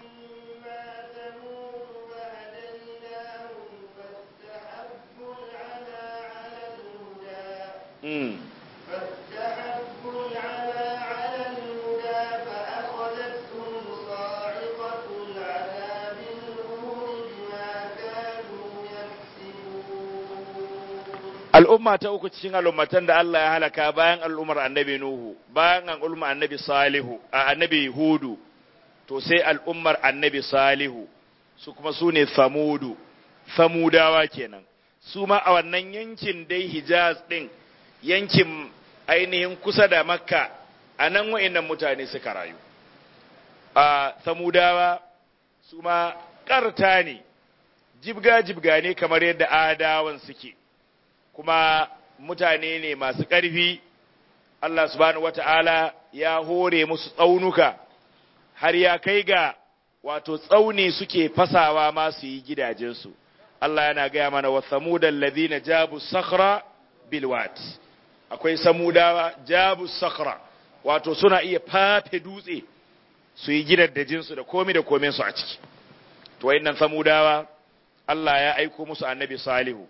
Mm. فاستحبوا العمى على الهدى فأخذتهم صاعقة العذاب الهون بما كانوا يكسبون al'umma ta uku cikin al'ummatan da Allah ya halaka bayan al'ummar annabi Nuhu, bayan al'ummar annabi Salihu, a annabi Hudu, to sai al'ummar annabi Salihu, su kuma su ne Samudu, Samudawa kenan. Su ma a wannan yankin dai Hijaz ɗin, yankin ainihin kusa da Makka, a nan wa'innan mutane suka rayu. A Samudawa, su ma ƙarta ne, jibga-jibga ne kamar yadda adawan suke. kuma mutane ne masu ƙarfi Allah subhanahu wata'ala ya hore musu tsaunuka har ya kai ga wato tsauni suke fasawa ma su yi gidajensu Allah yana gaya mana wa samudan ladina jabu sakhra bilwat akwai samudawa jabu sakhra wato suna iya fafe dutse su yi gidajensu da komi da komen su a ciki to wayannan samudawa Allah ya aiko musu annabi salihu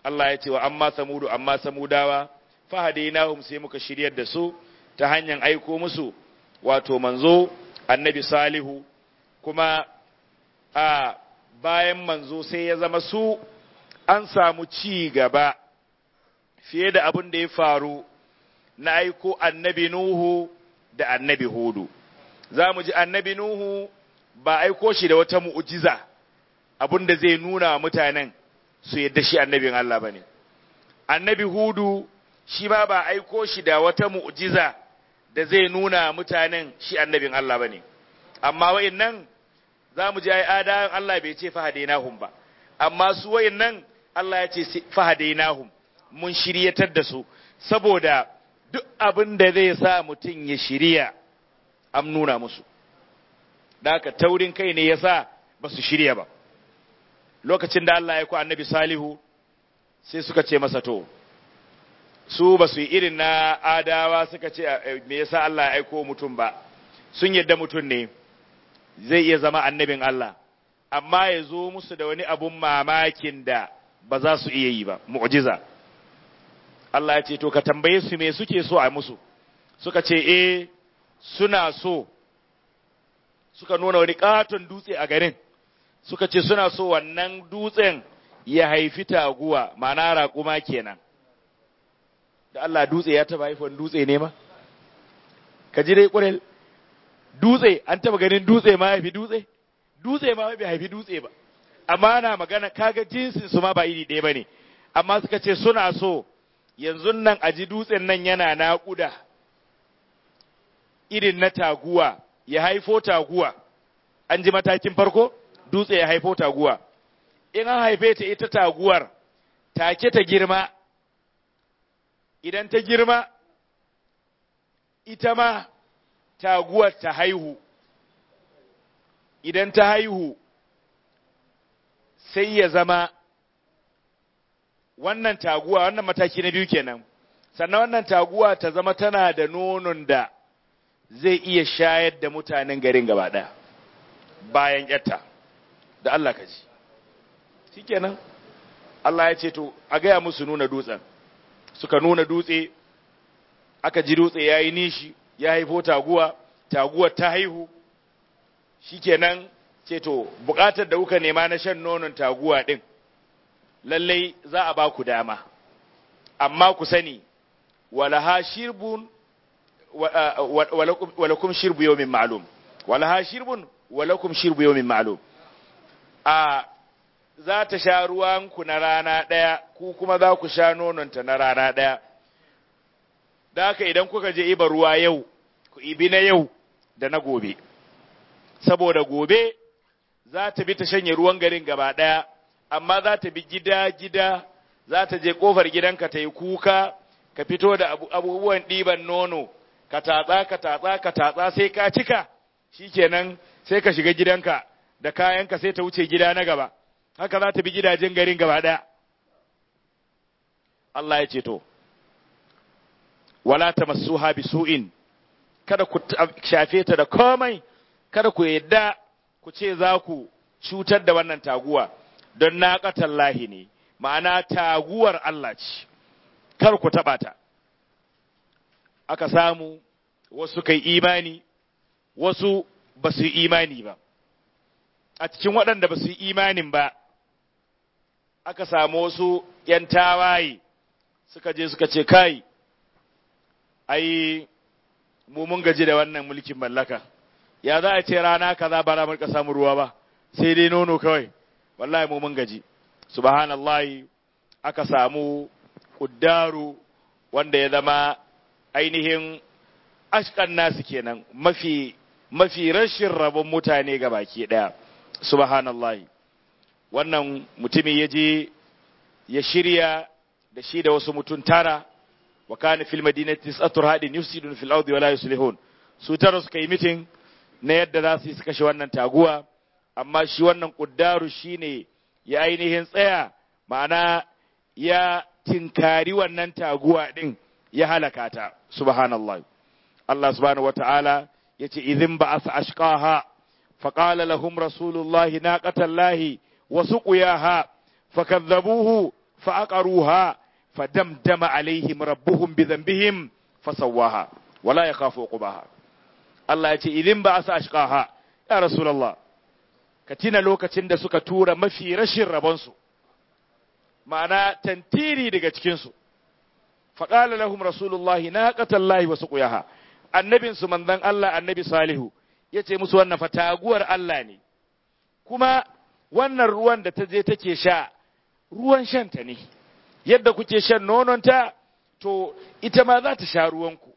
Allah ya ce wa amma samudu amma samudawa fahadainahum sai muka shiryar da su ta hanyar aiko musu wato manzo annabi salihu kuma a bayan manzo sai ya zama su an samu ci gaba fiye da abin da ya faru na aiko annabi nuhu da annabi hudu za mu ji annabi nuhu ba aiko shi da wata mu'ujiza abin da zai nuna wa mutanen su yadda shi annabin Allah ba ne annabi hudu shi ma ba aiko shi da wata mu'jiza da zai nuna mutanen shi annabin Allah bane amma wayannan zamu ji ai adayan Allah bai ce fahadainahum ba amma su wayannan Allah ya ce fahadainahum mun shiryatar da su saboda duk abin da zai sa mutum ya shirya an nuna musu da haka taurin kai ne yasa ba su shirya ba lokacin da Allah ya ku annabi salihu sai suka ce masa to su ba su yi irin na adawa suka ce me yasa Allah ya aiko mutum ba sun yadda mutum ne zai iya zama annabin Allah amma ya zo musu da wani abun mamakin da ba za su iya yi ba mu'jiza Allah ya ce to ka tambaye su me suke so a musu suka ce eh suna so suka nuna wani katon dutse a garin suka ce suna so wannan dutsen ya haifi taguwa ma'ana raƙuma kenan da Allah dutse ya taba haifon dutse ne ma ka ji dai ƙurel dutse an taba ganin dutse ma haifi dutse dutse ma bai haifi dutse ba amma na magana kaga jinsin su ma ba iri ɗaya bane amma suka ce suna so yanzu nan a ji dutsen nan yana naƙuda irin na taguwa ya haifo taguwa an ji matakin farko dutse ya haifo taguwa in an haife ta ita taguwar take ta girma idan ta girma ita ma taguwar ta haihu idan ta haihu sai ya zama wannan taguwa wannan mataki na biyu kenan sannan wannan taguwa ta zama tana da nonon da zai iya shayar da mutanen garin gaba ɗaya bayan yatta da Allah ka ji shikenan Allah ya ce to a gaya musu nuna dutsen suka nuna dutse aka ji dutse ya yi nishi ya haifo taguwa taguwar ta haihu shikenan ce to bukatar da kuka nema na shan nonon taguwa din lallai za a ba ku dama amma ku sani walaha shirbun walakum shirbu yawmin ma'lum walaha shirbun walakum shirbu yawmin ma'lum a za ta sha ruwanku na rana ɗaya ku kuma za ku sha nononta na rana ɗaya da haka idan kuka je iba ruwa yau ku ibi na yau da na gobe saboda gobe za ta bi ta shanye ruwan garin gaba ɗaya amma za ta bi gida-gida za ta je ƙofar gidanka ta yi kuka ka fito da abubuwan ɗiban nono ka tatsa ka tatsa ka tatsa sai ka cika shikenan sai ka shiga gidanka da kayanka sai ta wuce gida na gaba haka za ta bi gidajen garin gaba ɗaya Allah ya ce to wala ta masu bi su'in kada ku shafe ta da komai kada ku yadda ku ce za ku cutar da wannan taguwa don naƙatan lahi ne ma'ana taguwar Allah ce kar ku taɓa ta aka samu wasu kai imani wasu ba su yi imani ba a cikin waɗanda ba su yi imanin ba aka samu wasu ‘yan tawaye suka je suka ce kai ai mu mun gaji da wannan mulkin mallaka ya za a ce rana kaza ba ramar ka samu ruwa ba sai dai nono kawai wallahi mu mun gaji subhanallahi aka samu kuddaru wanda ya zama ainihin ashkan nasu kenan mafi mafi rashin rabon mutane ga baki daya subhanallahi wannan mutumi ya je ya shirya da shi da wasu mutum tara wa kana fil madinati tis'atu hadin yufsidun fil ardi wa la yuslihun su tara suka yi mitin na yadda za su yi su kashe wannan taguwa amma shi wannan kuddaru shine ya ainihin tsaya ma'ana ya tinkari wannan taguwa din ya halaka ta subhanallah Allah subhanahu wata'ala yace idhin ba'atha ashqaha فقال لهم رسول الله ناقة الله وسقياها فكذبوه fa aqaruha fadamdama alaihim rabbuhum bi dhanbihim fasawaha wala yakhafu uqbaha Allah ya ce idin ba asa ashqaha ya rasulullah ka tina lokacin da suka tura mafi rashin rabonsu ma'ana tantiri daga cikinsu faƙala lahum rasulullahi na lahi wasu ƙuyaha annabinsu manzan Allah annabi salihu ya ce musu wannan fataguwar Allah ne kuma wannan ruwan da ta je take sha ruwan shanta ne yadda kuke shan nononta to ita ma za ta sha ruwanku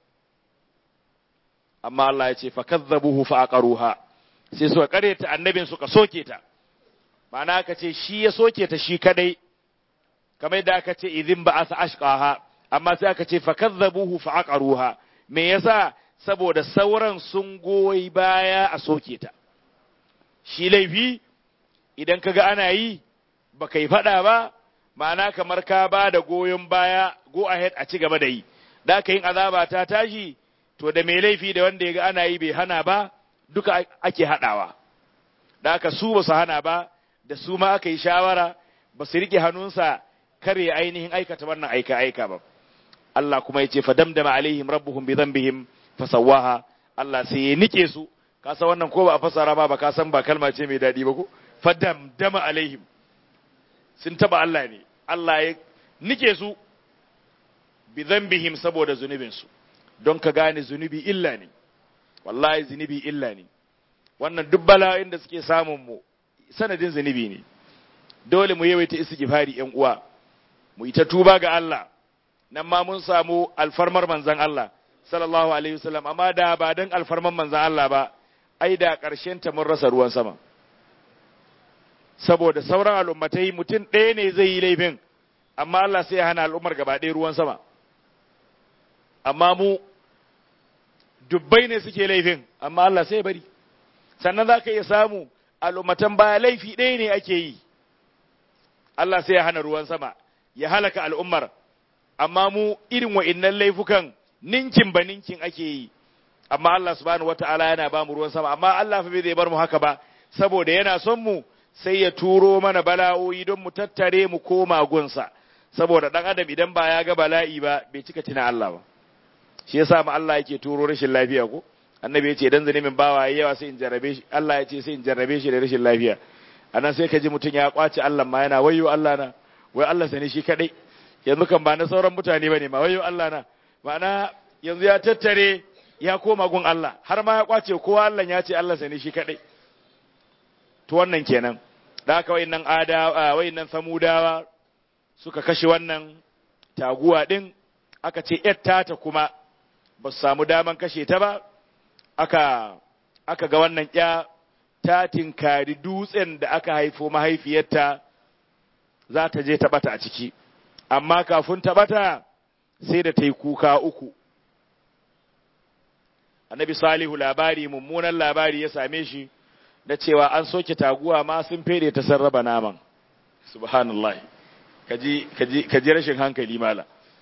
amma Allah ya ce fa kazzabuhu fa aqaruha sai suka kare ta annabin suka soke ta ma'ana aka ce shi ya soke ta shi kadai kamar da aka ce idin ba asa ashqaha amma sai aka ce fa kazzabuhu fa aqaruha me yasa saboda sauran sun goyi baya a soke ta shi laifi idan kaga ana yi baka yi fada ba ma'ana kamar ka ba da goyon baya go ahead a ci gaba da yi da ka yin azaba ta tashi to da mai laifi da wanda ya ga ana yi bai hana ba duka ake haɗawa da aka su ba su hana ba da su ma aka yi shawara ba su riƙe hannunsa kare ainihin aikata wannan aika aika ba Allah kuma ya ce fa damdama alaihim rabbuhum bi dhanbihim fasawaha Allah sai ya nike su ka san wannan ko ba a fasara ba ba ka san ba kalma ce mai daɗi ba ko fa damdama alaihim sun taba Allah ne Allah ya nike su bi dhanbihim saboda zunubinsu don ka gane zunubi illa ne wallahi zunubi illa ne wannan duk bala'o'in da suke samun mu sanadin zunubi ne dole mu yawaita istighfari yan uwa mu yi ta tuba ga Allah nan ma mun samu alfarmar manzon Allah sallallahu alaihi wasallam amma da ba dan alfarmar manzon Allah ba ai da karshen ta mun rasa ruwan sama saboda sauran al'ummatai mutum ɗaya ne zai yi laifin amma Allah sai ya hana al'ummar gaba ɗaya ruwan sama amma mu dubbai ne suke laifin amma Allah sai bari sannan za ka iya samu al'ummatan baya laifi ɗaya ne ake yi Allah sai ya hana ruwan sama ya halaka al'ummar amma mu irin wa'innan laifukan ninkin ba ninkin ake yi amma Allah subhanahu wata'ala yana ba mu ruwan sama amma Allah fa bai zai bar mu haka ba saboda yana son mu sai ya turo mana bala'o'i don mu tattare mu koma gunsa saboda dan adam idan ba ya ga bala'i ba bai cika tina Allah ba shi yasa ma Allah yake turo rashin lafiya ko annabi yace idan zanimin bawa yayi yawa sai in jarrabe shi Allah yace sai in jarrabe shi da rashin lafiya anan sai ka ji mutum ya kwace Allah ma yana wayo Allah na wai Allah sani shi kadai yanzu kan ba na sauran mutane bane ma wayo Allah na ma'ana yanzu ya tattare ya koma gun Allah har ma ya kwace kowa Allah ya ce Allah sani shi kadai to wannan kenan da haka wayannan ada wayannan samudawa suka kashe wannan taguwa din aka ce yatta ta kuma ba su samu daman kashe ta ba aka aka ga wannan ya ta tinkari dutsen da aka haifo mahaifiyarta za ta je ta bata a ciki amma kafin ta bata sai da ta yi kuka uku annabi salihu labari mummunan labari ya same shi da cewa an soke taguwa ma sun fede ta sarraba naman subhanallah kaji kaji kaji rashin hankali mala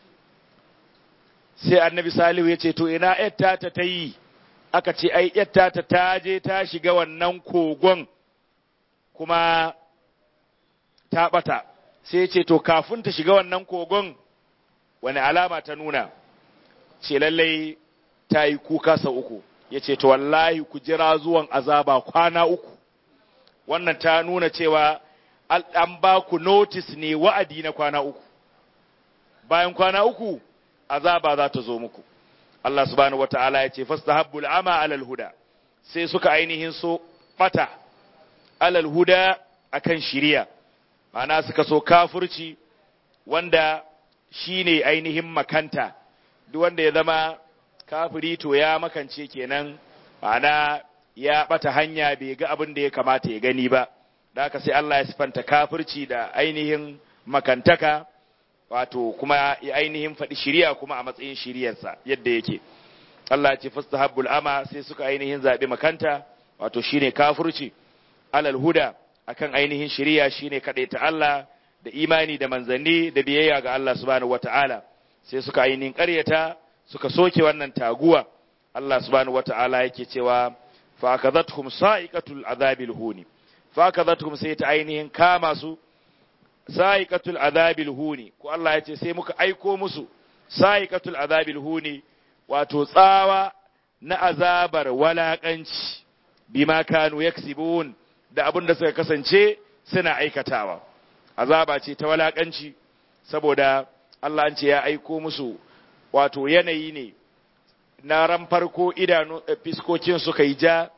sai annabi salihu ya ce to ina yatta ta ta yi aka ce ai yatta ta ta je ta shiga wannan kogon kuma ta bata sai ya ce to kafin ta shiga wannan kogon wani alama ta nuna ce lallai ta yi kuka sau uku ya ce to wallahi ku jira zuwan azaba kwana uku wannan ta nuna cewa an ba ku notice ne wa'adi na kwana uku bayan kwana uku azaba za ta zo muku Allah subhanahu wata'ala ya ce fastahabbul ama alal huda sai suka ainihin so bata alal huda akan shiriya ma'ana suka so kafurci wanda shine ainihin makanta duk wanda ya zama kafiri to ya makance kenan ma'ana ya bata hanya bai ga abin da ya kamata ya gani ba da haka sai Allah ya sifanta kafirci da ainihin makantaka wato kuma ya ainihin faɗi shiriya kuma a matsayin shiriyarsa yadda yake Allah ya ce fastahabbul ama sai suka ainihin zaɓi makanta wato shine kafirci alal huda akan ainihin shiriya shine ta Allah da imani da manzanni da biyayya ga Allah subhanahu wata'ala sai suka ainihin ƙaryata suka soke wannan taguwa Allah subhanahu wata'ala yake cewa fa akadhatuhum sa'iqatul azabil huni fa akadhatuhum sai ta ainihin kama su sa'iqatul azabil huni ko Allah ya ce sai muka aiko musu sa'iqatul azabil huni wato tsawa na azabar walakanci bima kanu yaksibun da abin da suka kasance suna aikatawa azaba ce ta walakanci saboda Allah an ce ya aiko musu wato yanayi ne na ran farko idanu fiskokin suka yi ja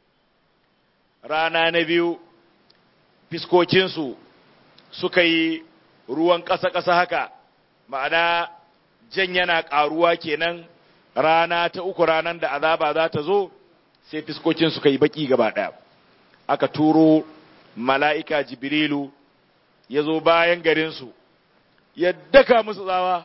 rana na biyu fiskokinsu suka yi ruwan ƙasa-ƙasa haka ma'ana jan yana ƙaruwa kenan rana ta uku ranar da azaba za ta zo sai fiskokin suka yi baki gaba ɗaya aka turo mala'ika jibrilu ya zo bayan garinsu ya daka musu tsawa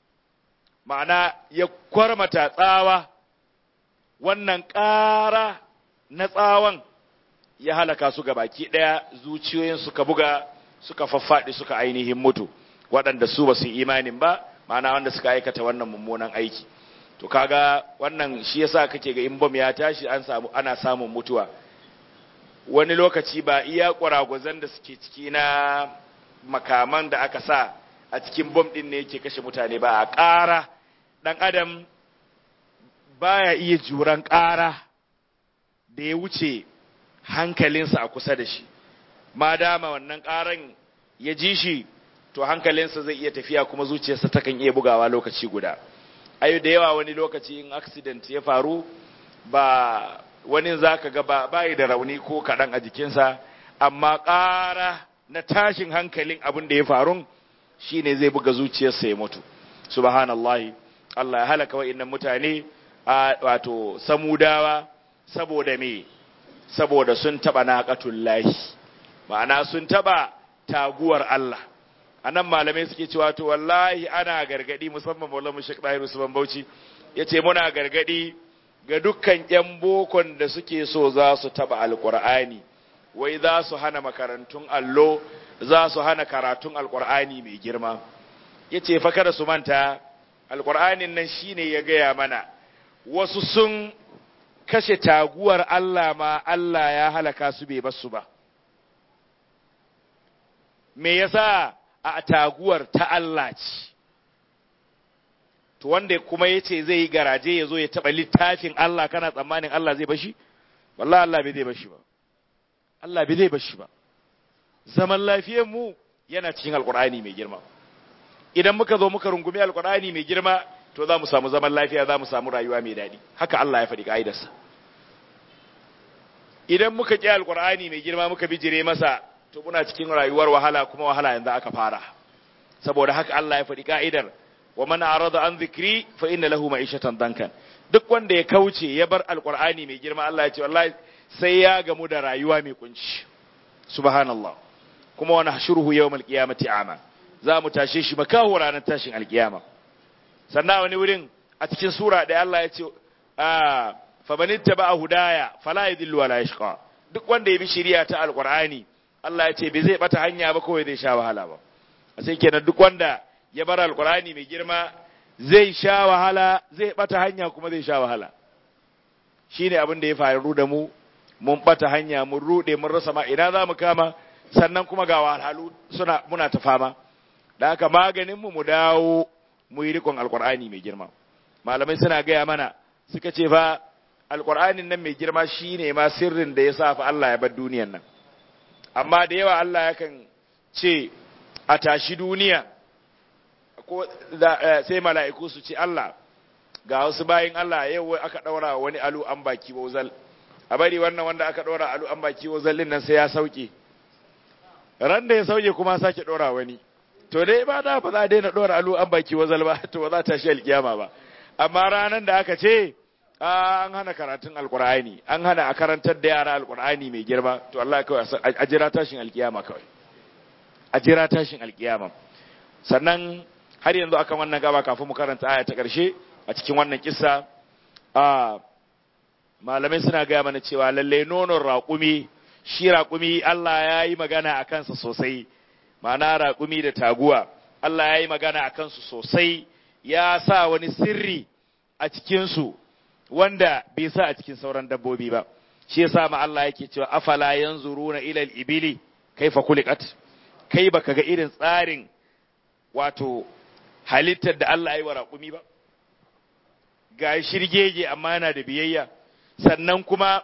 ma'ana ya kwarmata tsawa wannan ƙara na tsawon ya halaka su ga baki ɗaya zuciyoyin suka buga suka faffaɗi suka ainihin mutu waɗanda su ba su imanin ba ma'ana wanda suka aikata wannan mummunan aiki to kaga wannan shi yasa kake ga in bom ya tashi an samu ana samun mutuwa wani lokaci ba iya ƙwaragwazon da suke ciki na makaman da aka sa a cikin bom ɗin ne yake kashe mutane ba a ƙara ɗan adam baya iya juran ƙara da ya wuce hankalinsa a kusa da shi ma dama wannan ƙaran ya ji shi to hankalinsa zai iya tafiya kuma zuciyarsa takan iya bugawa lokaci guda ayo da yawa wani lokaci in accident ya faru ba wani zaka ga ba bai da rauni ko kaɗan a jikinsa amma ƙara na tashin hankalin abin da ya faru shine zai buga zuciyarsa ya mutu subhanallahi Allah ya halaka wa'annan mutane a wato samudawa saboda me saboda sun taba naqatullahi ma'ana sun taba taguwar Allah anan malamai suke cewa to wallahi ana gargadi musamman Maulana Sheikh Dahir Usman Bauchi yace muna gargadi ga dukkan ƴan bokon da suke so za su taba alqur'ani wai za su hana makarantun allo za su hana karatun alqur'ani mai girma yace fa kada su manta alqur'anin nan shine ya gaya mana wasu sun kashe taguwar Allah ma Allah ya halaka su bai basu ba me yasa a taguwar ta Allah ce to wanda kuma yace zai yi garaje ya zo ya taba littafin Allah kana tsammanin Allah zai bashi wallahi Allah bai zai bashi ba Allah bai zai bashi ba zaman lafiyar mu yana cikin alkur'ani mai girma idan muka zo muka rungumi alkur'ani mai girma to za mu samu zaman lafiya za mu samu rayuwa mai daɗi haka Allah ya faɗi ka'idarsa idan muka ƙi alkur'ani mai girma muka bijire masa to muna cikin rayuwar wahala kuma wahala yanzu aka fara saboda haka Allah ya faɗi ka'idar wa man arada an zikri fa inna lahu ma'ishatan dankan duk wanda ya kauce ya bar alkur'ani mai girma Allah ya ce wallahi sai ya gamu da rayuwa mai kunci subhanallah kuma wani hashuruhu yawmal qiyamati ama za mu tashe shi makaho ranar tashin alkiyama sannan wani wurin a cikin sura da Allah ya ce fa man ittaba hudaya fala yadillu wala yashqa duk wanda ya bi shari'a ta alqur'ani Allah ya ce bai zai bata hanya ba kawai zai sha wahala ba sai kenan duk wanda ya bar alqur'ani mai girma zai sha wahala zai bata hanya kuma zai sha wahala shine abin da ya faru da mu mun bata hanya mun rude mun rasa ma ina za mu kama sannan kuma ga wahalhalu suna muna ta fama da haka maganin mu mu dawo mu yi rikon alkur'ani mai girma malamai suna gaya mana suka ce fa alkur'anin nan mai girma shine ma sirrin da ya sa fa Allah ya bar duniyan nan amma da yawa Allah yakan ce a tashi duniya ko sai mala'iku su ce Allah ga wasu bayin Allah yau aka daura wani alu an baki wazal a bari wannan wanda aka daura alu an baki wazal din nan sai ya sauke ran da ya sauke kuma sake daura wani to dai ba da ba za a daina ɗora alu an baki wazal ba to ba za ta shi alkiyama ba amma ranar da aka ce an hana karatun alkur'ani an hana a karantar da yara alkur'ani mai girma to Allah kawai a jira tashin alkiyama kawai a jira tashin alkiyama sannan har yanzu akan wannan gaba kafin mu karanta aya ta ƙarshe a cikin wannan kissa a malamai suna gaya mana cewa lalle nonon raƙumi shi raƙumi Allah ya yi magana a kansa sosai ma'ana raƙumi da taguwa Allah ya yi magana a kansu sosai ya sa wani sirri a cikinsu wanda bai sa a cikin sauran dabbobi ba shi yasa ma Allah yake cewa afala yanzuruna ila al-ibili kaifa khuliqat kai baka ga irin tsarin wato halittar da Allah ya yi wa raƙumi ba ga shirgege amma yana da biyayya sannan kuma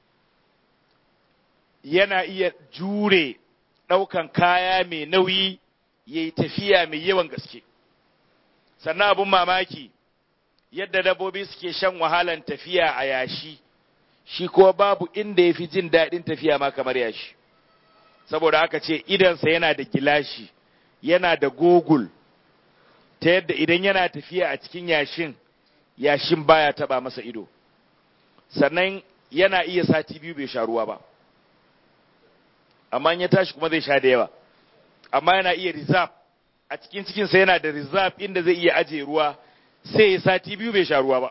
yana iya jure ɗaukan kaya mai nauyi ya yi tafiya mai yawan gaske sannan abin mamaki yadda dabbobi suke shan wahalan tafiya a yashi shi ko babu inda ya fi jin daɗin tafiya ma kamar yashi saboda aka ce idansa yana da gilashi yana da gogul ta yadda idan yana tafiya a cikin yashin yashin baya taba masa ido sannan yana iya sati biyu bai sha ruwa ba amma ya tashi kuma zai sha da yawa amma yana iya reserve a cikin cikinsa yana da reserve inda zai iya ajiye ruwa sai ya sati biyu bai sha ruwa ba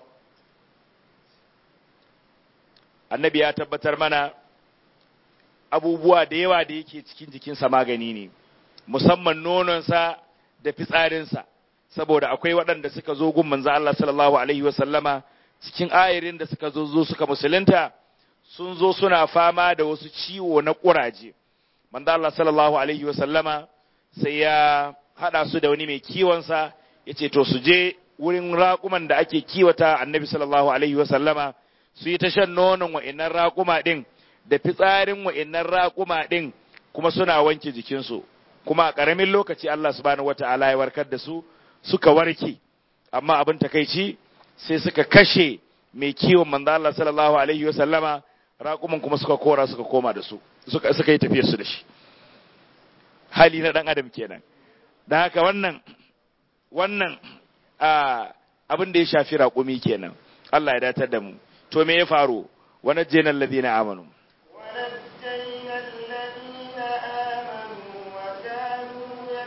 annabi ya tabbatar mana abubuwa da yawa da yake cikin jikinsa magani ne musamman nononsa da fitsarinsa saboda akwai waɗanda suka zo gun manzo Allah sallallahu alaihi wa sallama cikin ayarin da suka zo zo suka musulunta sun zo suna fama da wasu ciwo na ƙuraje manzo Allah sallallahu alaihi wa sallama sai ya hada su da wani mai kiwon sa yace to su je wurin raƙuman da ake kiwata annabi sallallahu alaihi wa sallama su yi ta shan nonon wa'innan raƙuma din da fitsarin wa'innan raƙuma din kuma suna wanke jikinsu kuma a ƙaramin lokaci Allah subhanahu wata'ala ya warkar da su suka warke amma abin takaici sai suka kashe mai kiwon manzo Allah sallallahu alaihi wa sallama raƙuman kuma suka kora suka koma da su suka suka yi tafiyar su da shi hali na dan adam kenan dan haka wannan wannan abin da ya shafi raƙumi kenan Allah ya datar da mu to me ya faru wa najjayna alladhina amanu ونجينا الذين آمنوا وكانوا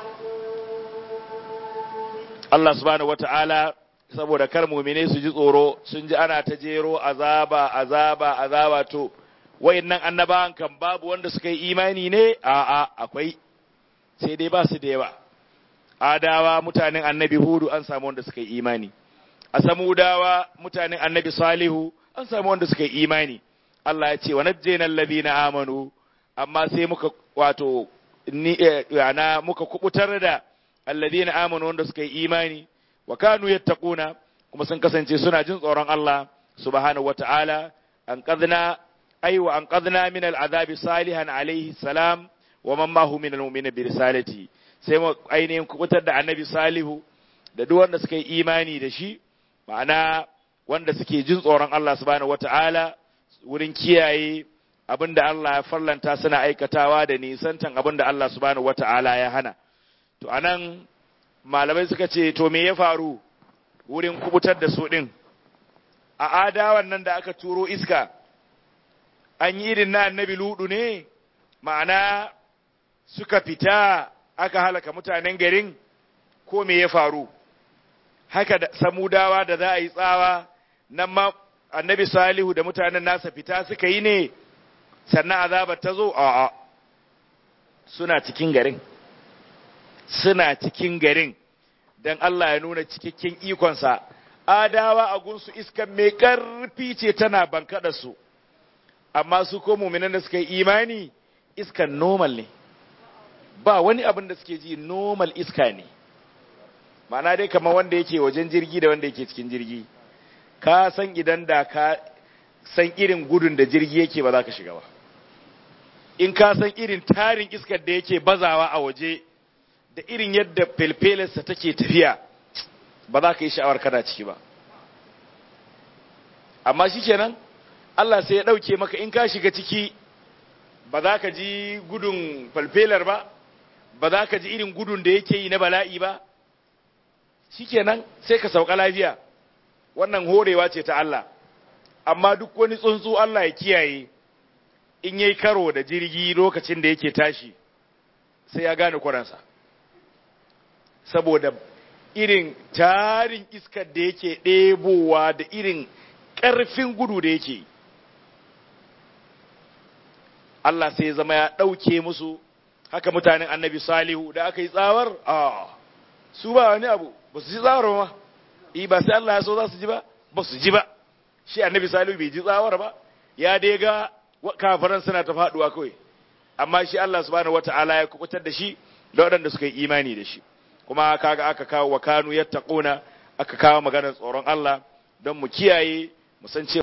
يتقون Allah subhanahu wata'ala saboda kar mumine su ji tsoro sun ji ana ta jero azaba azaba azaba to wayannan annabawan kan babu wanda suka yi imani ne a'a akwai sai dai ba su da yawa adawa mutanen annabi hudu an samu wanda suka yi imani a samudawa mutanen annabi salihu an samu wanda suka yi imani Allah ya ce wa najjayna alladhina amanu amma sai muka wato ni eh, yana muka kubutar da alladhina amanu wanda suka yi imani wa kanu yattaquna kuma sun kasance suna jin tsoron Allah subhanahu wata'ala an qadna ay wa an qadna min al'adabi salihan alayhi salam wa man ma hu min al-mu'minin bi risalati sai mu ainihin kubutar da annabi salihu da duk wanda suka yi imani da shi ma'ana wanda suke jin tsoron Allah subhanahu wata'ala wurin kiyaye abinda Allah ya farlanta suna aikatawa da nisantan abinda Allah subhanahu wata'ala ya hana to anan malamai suka ce to me ya faru wurin kubutar da su din a adawan nan da aka turo iska an yi irin na annabi ludu ne ma'ana suka fita aka halaka mutanen garin ko me ya faru haka da samudawa da za a yi tsawa nan ma annabi salihu da mutanen nasa fita suka yi ne sannan azabar ta zo a'a suna cikin garin suna cikin garin don Allah ya nuna cikakken ikonsa adawa a gunsu iskan mai ƙarfi ce tana bankaɗa su amma su ko muminan da suka yi imani iskan normal ne ba wani abin da suke ji normal iska ne ma'ana dai kamar wanda yake wajen jirgi da wanda yake cikin jirgi ka san idan da ka san irin gudun da jirgi yake ba za ka shiga ba in ka san irin tarin iskar da yake bazawa a waje da irin yadda felfelarsa take tafiya ba za ka yi sha'awar kana ciki ba amma shi kenan Allah sai ya ɗauke maka in ka shiga ciki ba za ka ji gudun falfelar ba ba za ka ji irin gudun da yake yi na bala'i ba shi kenan sai ka sauka lafiya wannan horewa ce ta Allah amma duk wani tsuntsu Allah ya kiyaye in yayi karo da jirgi lokacin da yake tashi sai ya gane kuransa saboda irin tarin iskar da yake ɗebowa da irin ƙarfin gudu da yake Allah sai ya zama ya ɗauke musu haka mutanen annabi salihu da aka yi tsawar a su ba wani abu ba su ji tsawar ma yi ba sai Allah ya so za su ji ba ba su ji ba shi annabi salihu bai ji tsawar ba ya dai ga kafiran suna ta faɗuwa kawai amma shi Allah subhanahu wata'ala ya kubutar da shi da waɗanda suka yi imani da shi kuma kaga aka kawo wa kanu yattaquna aka kawo maganar tsoron Allah don mu kiyaye mu san cewa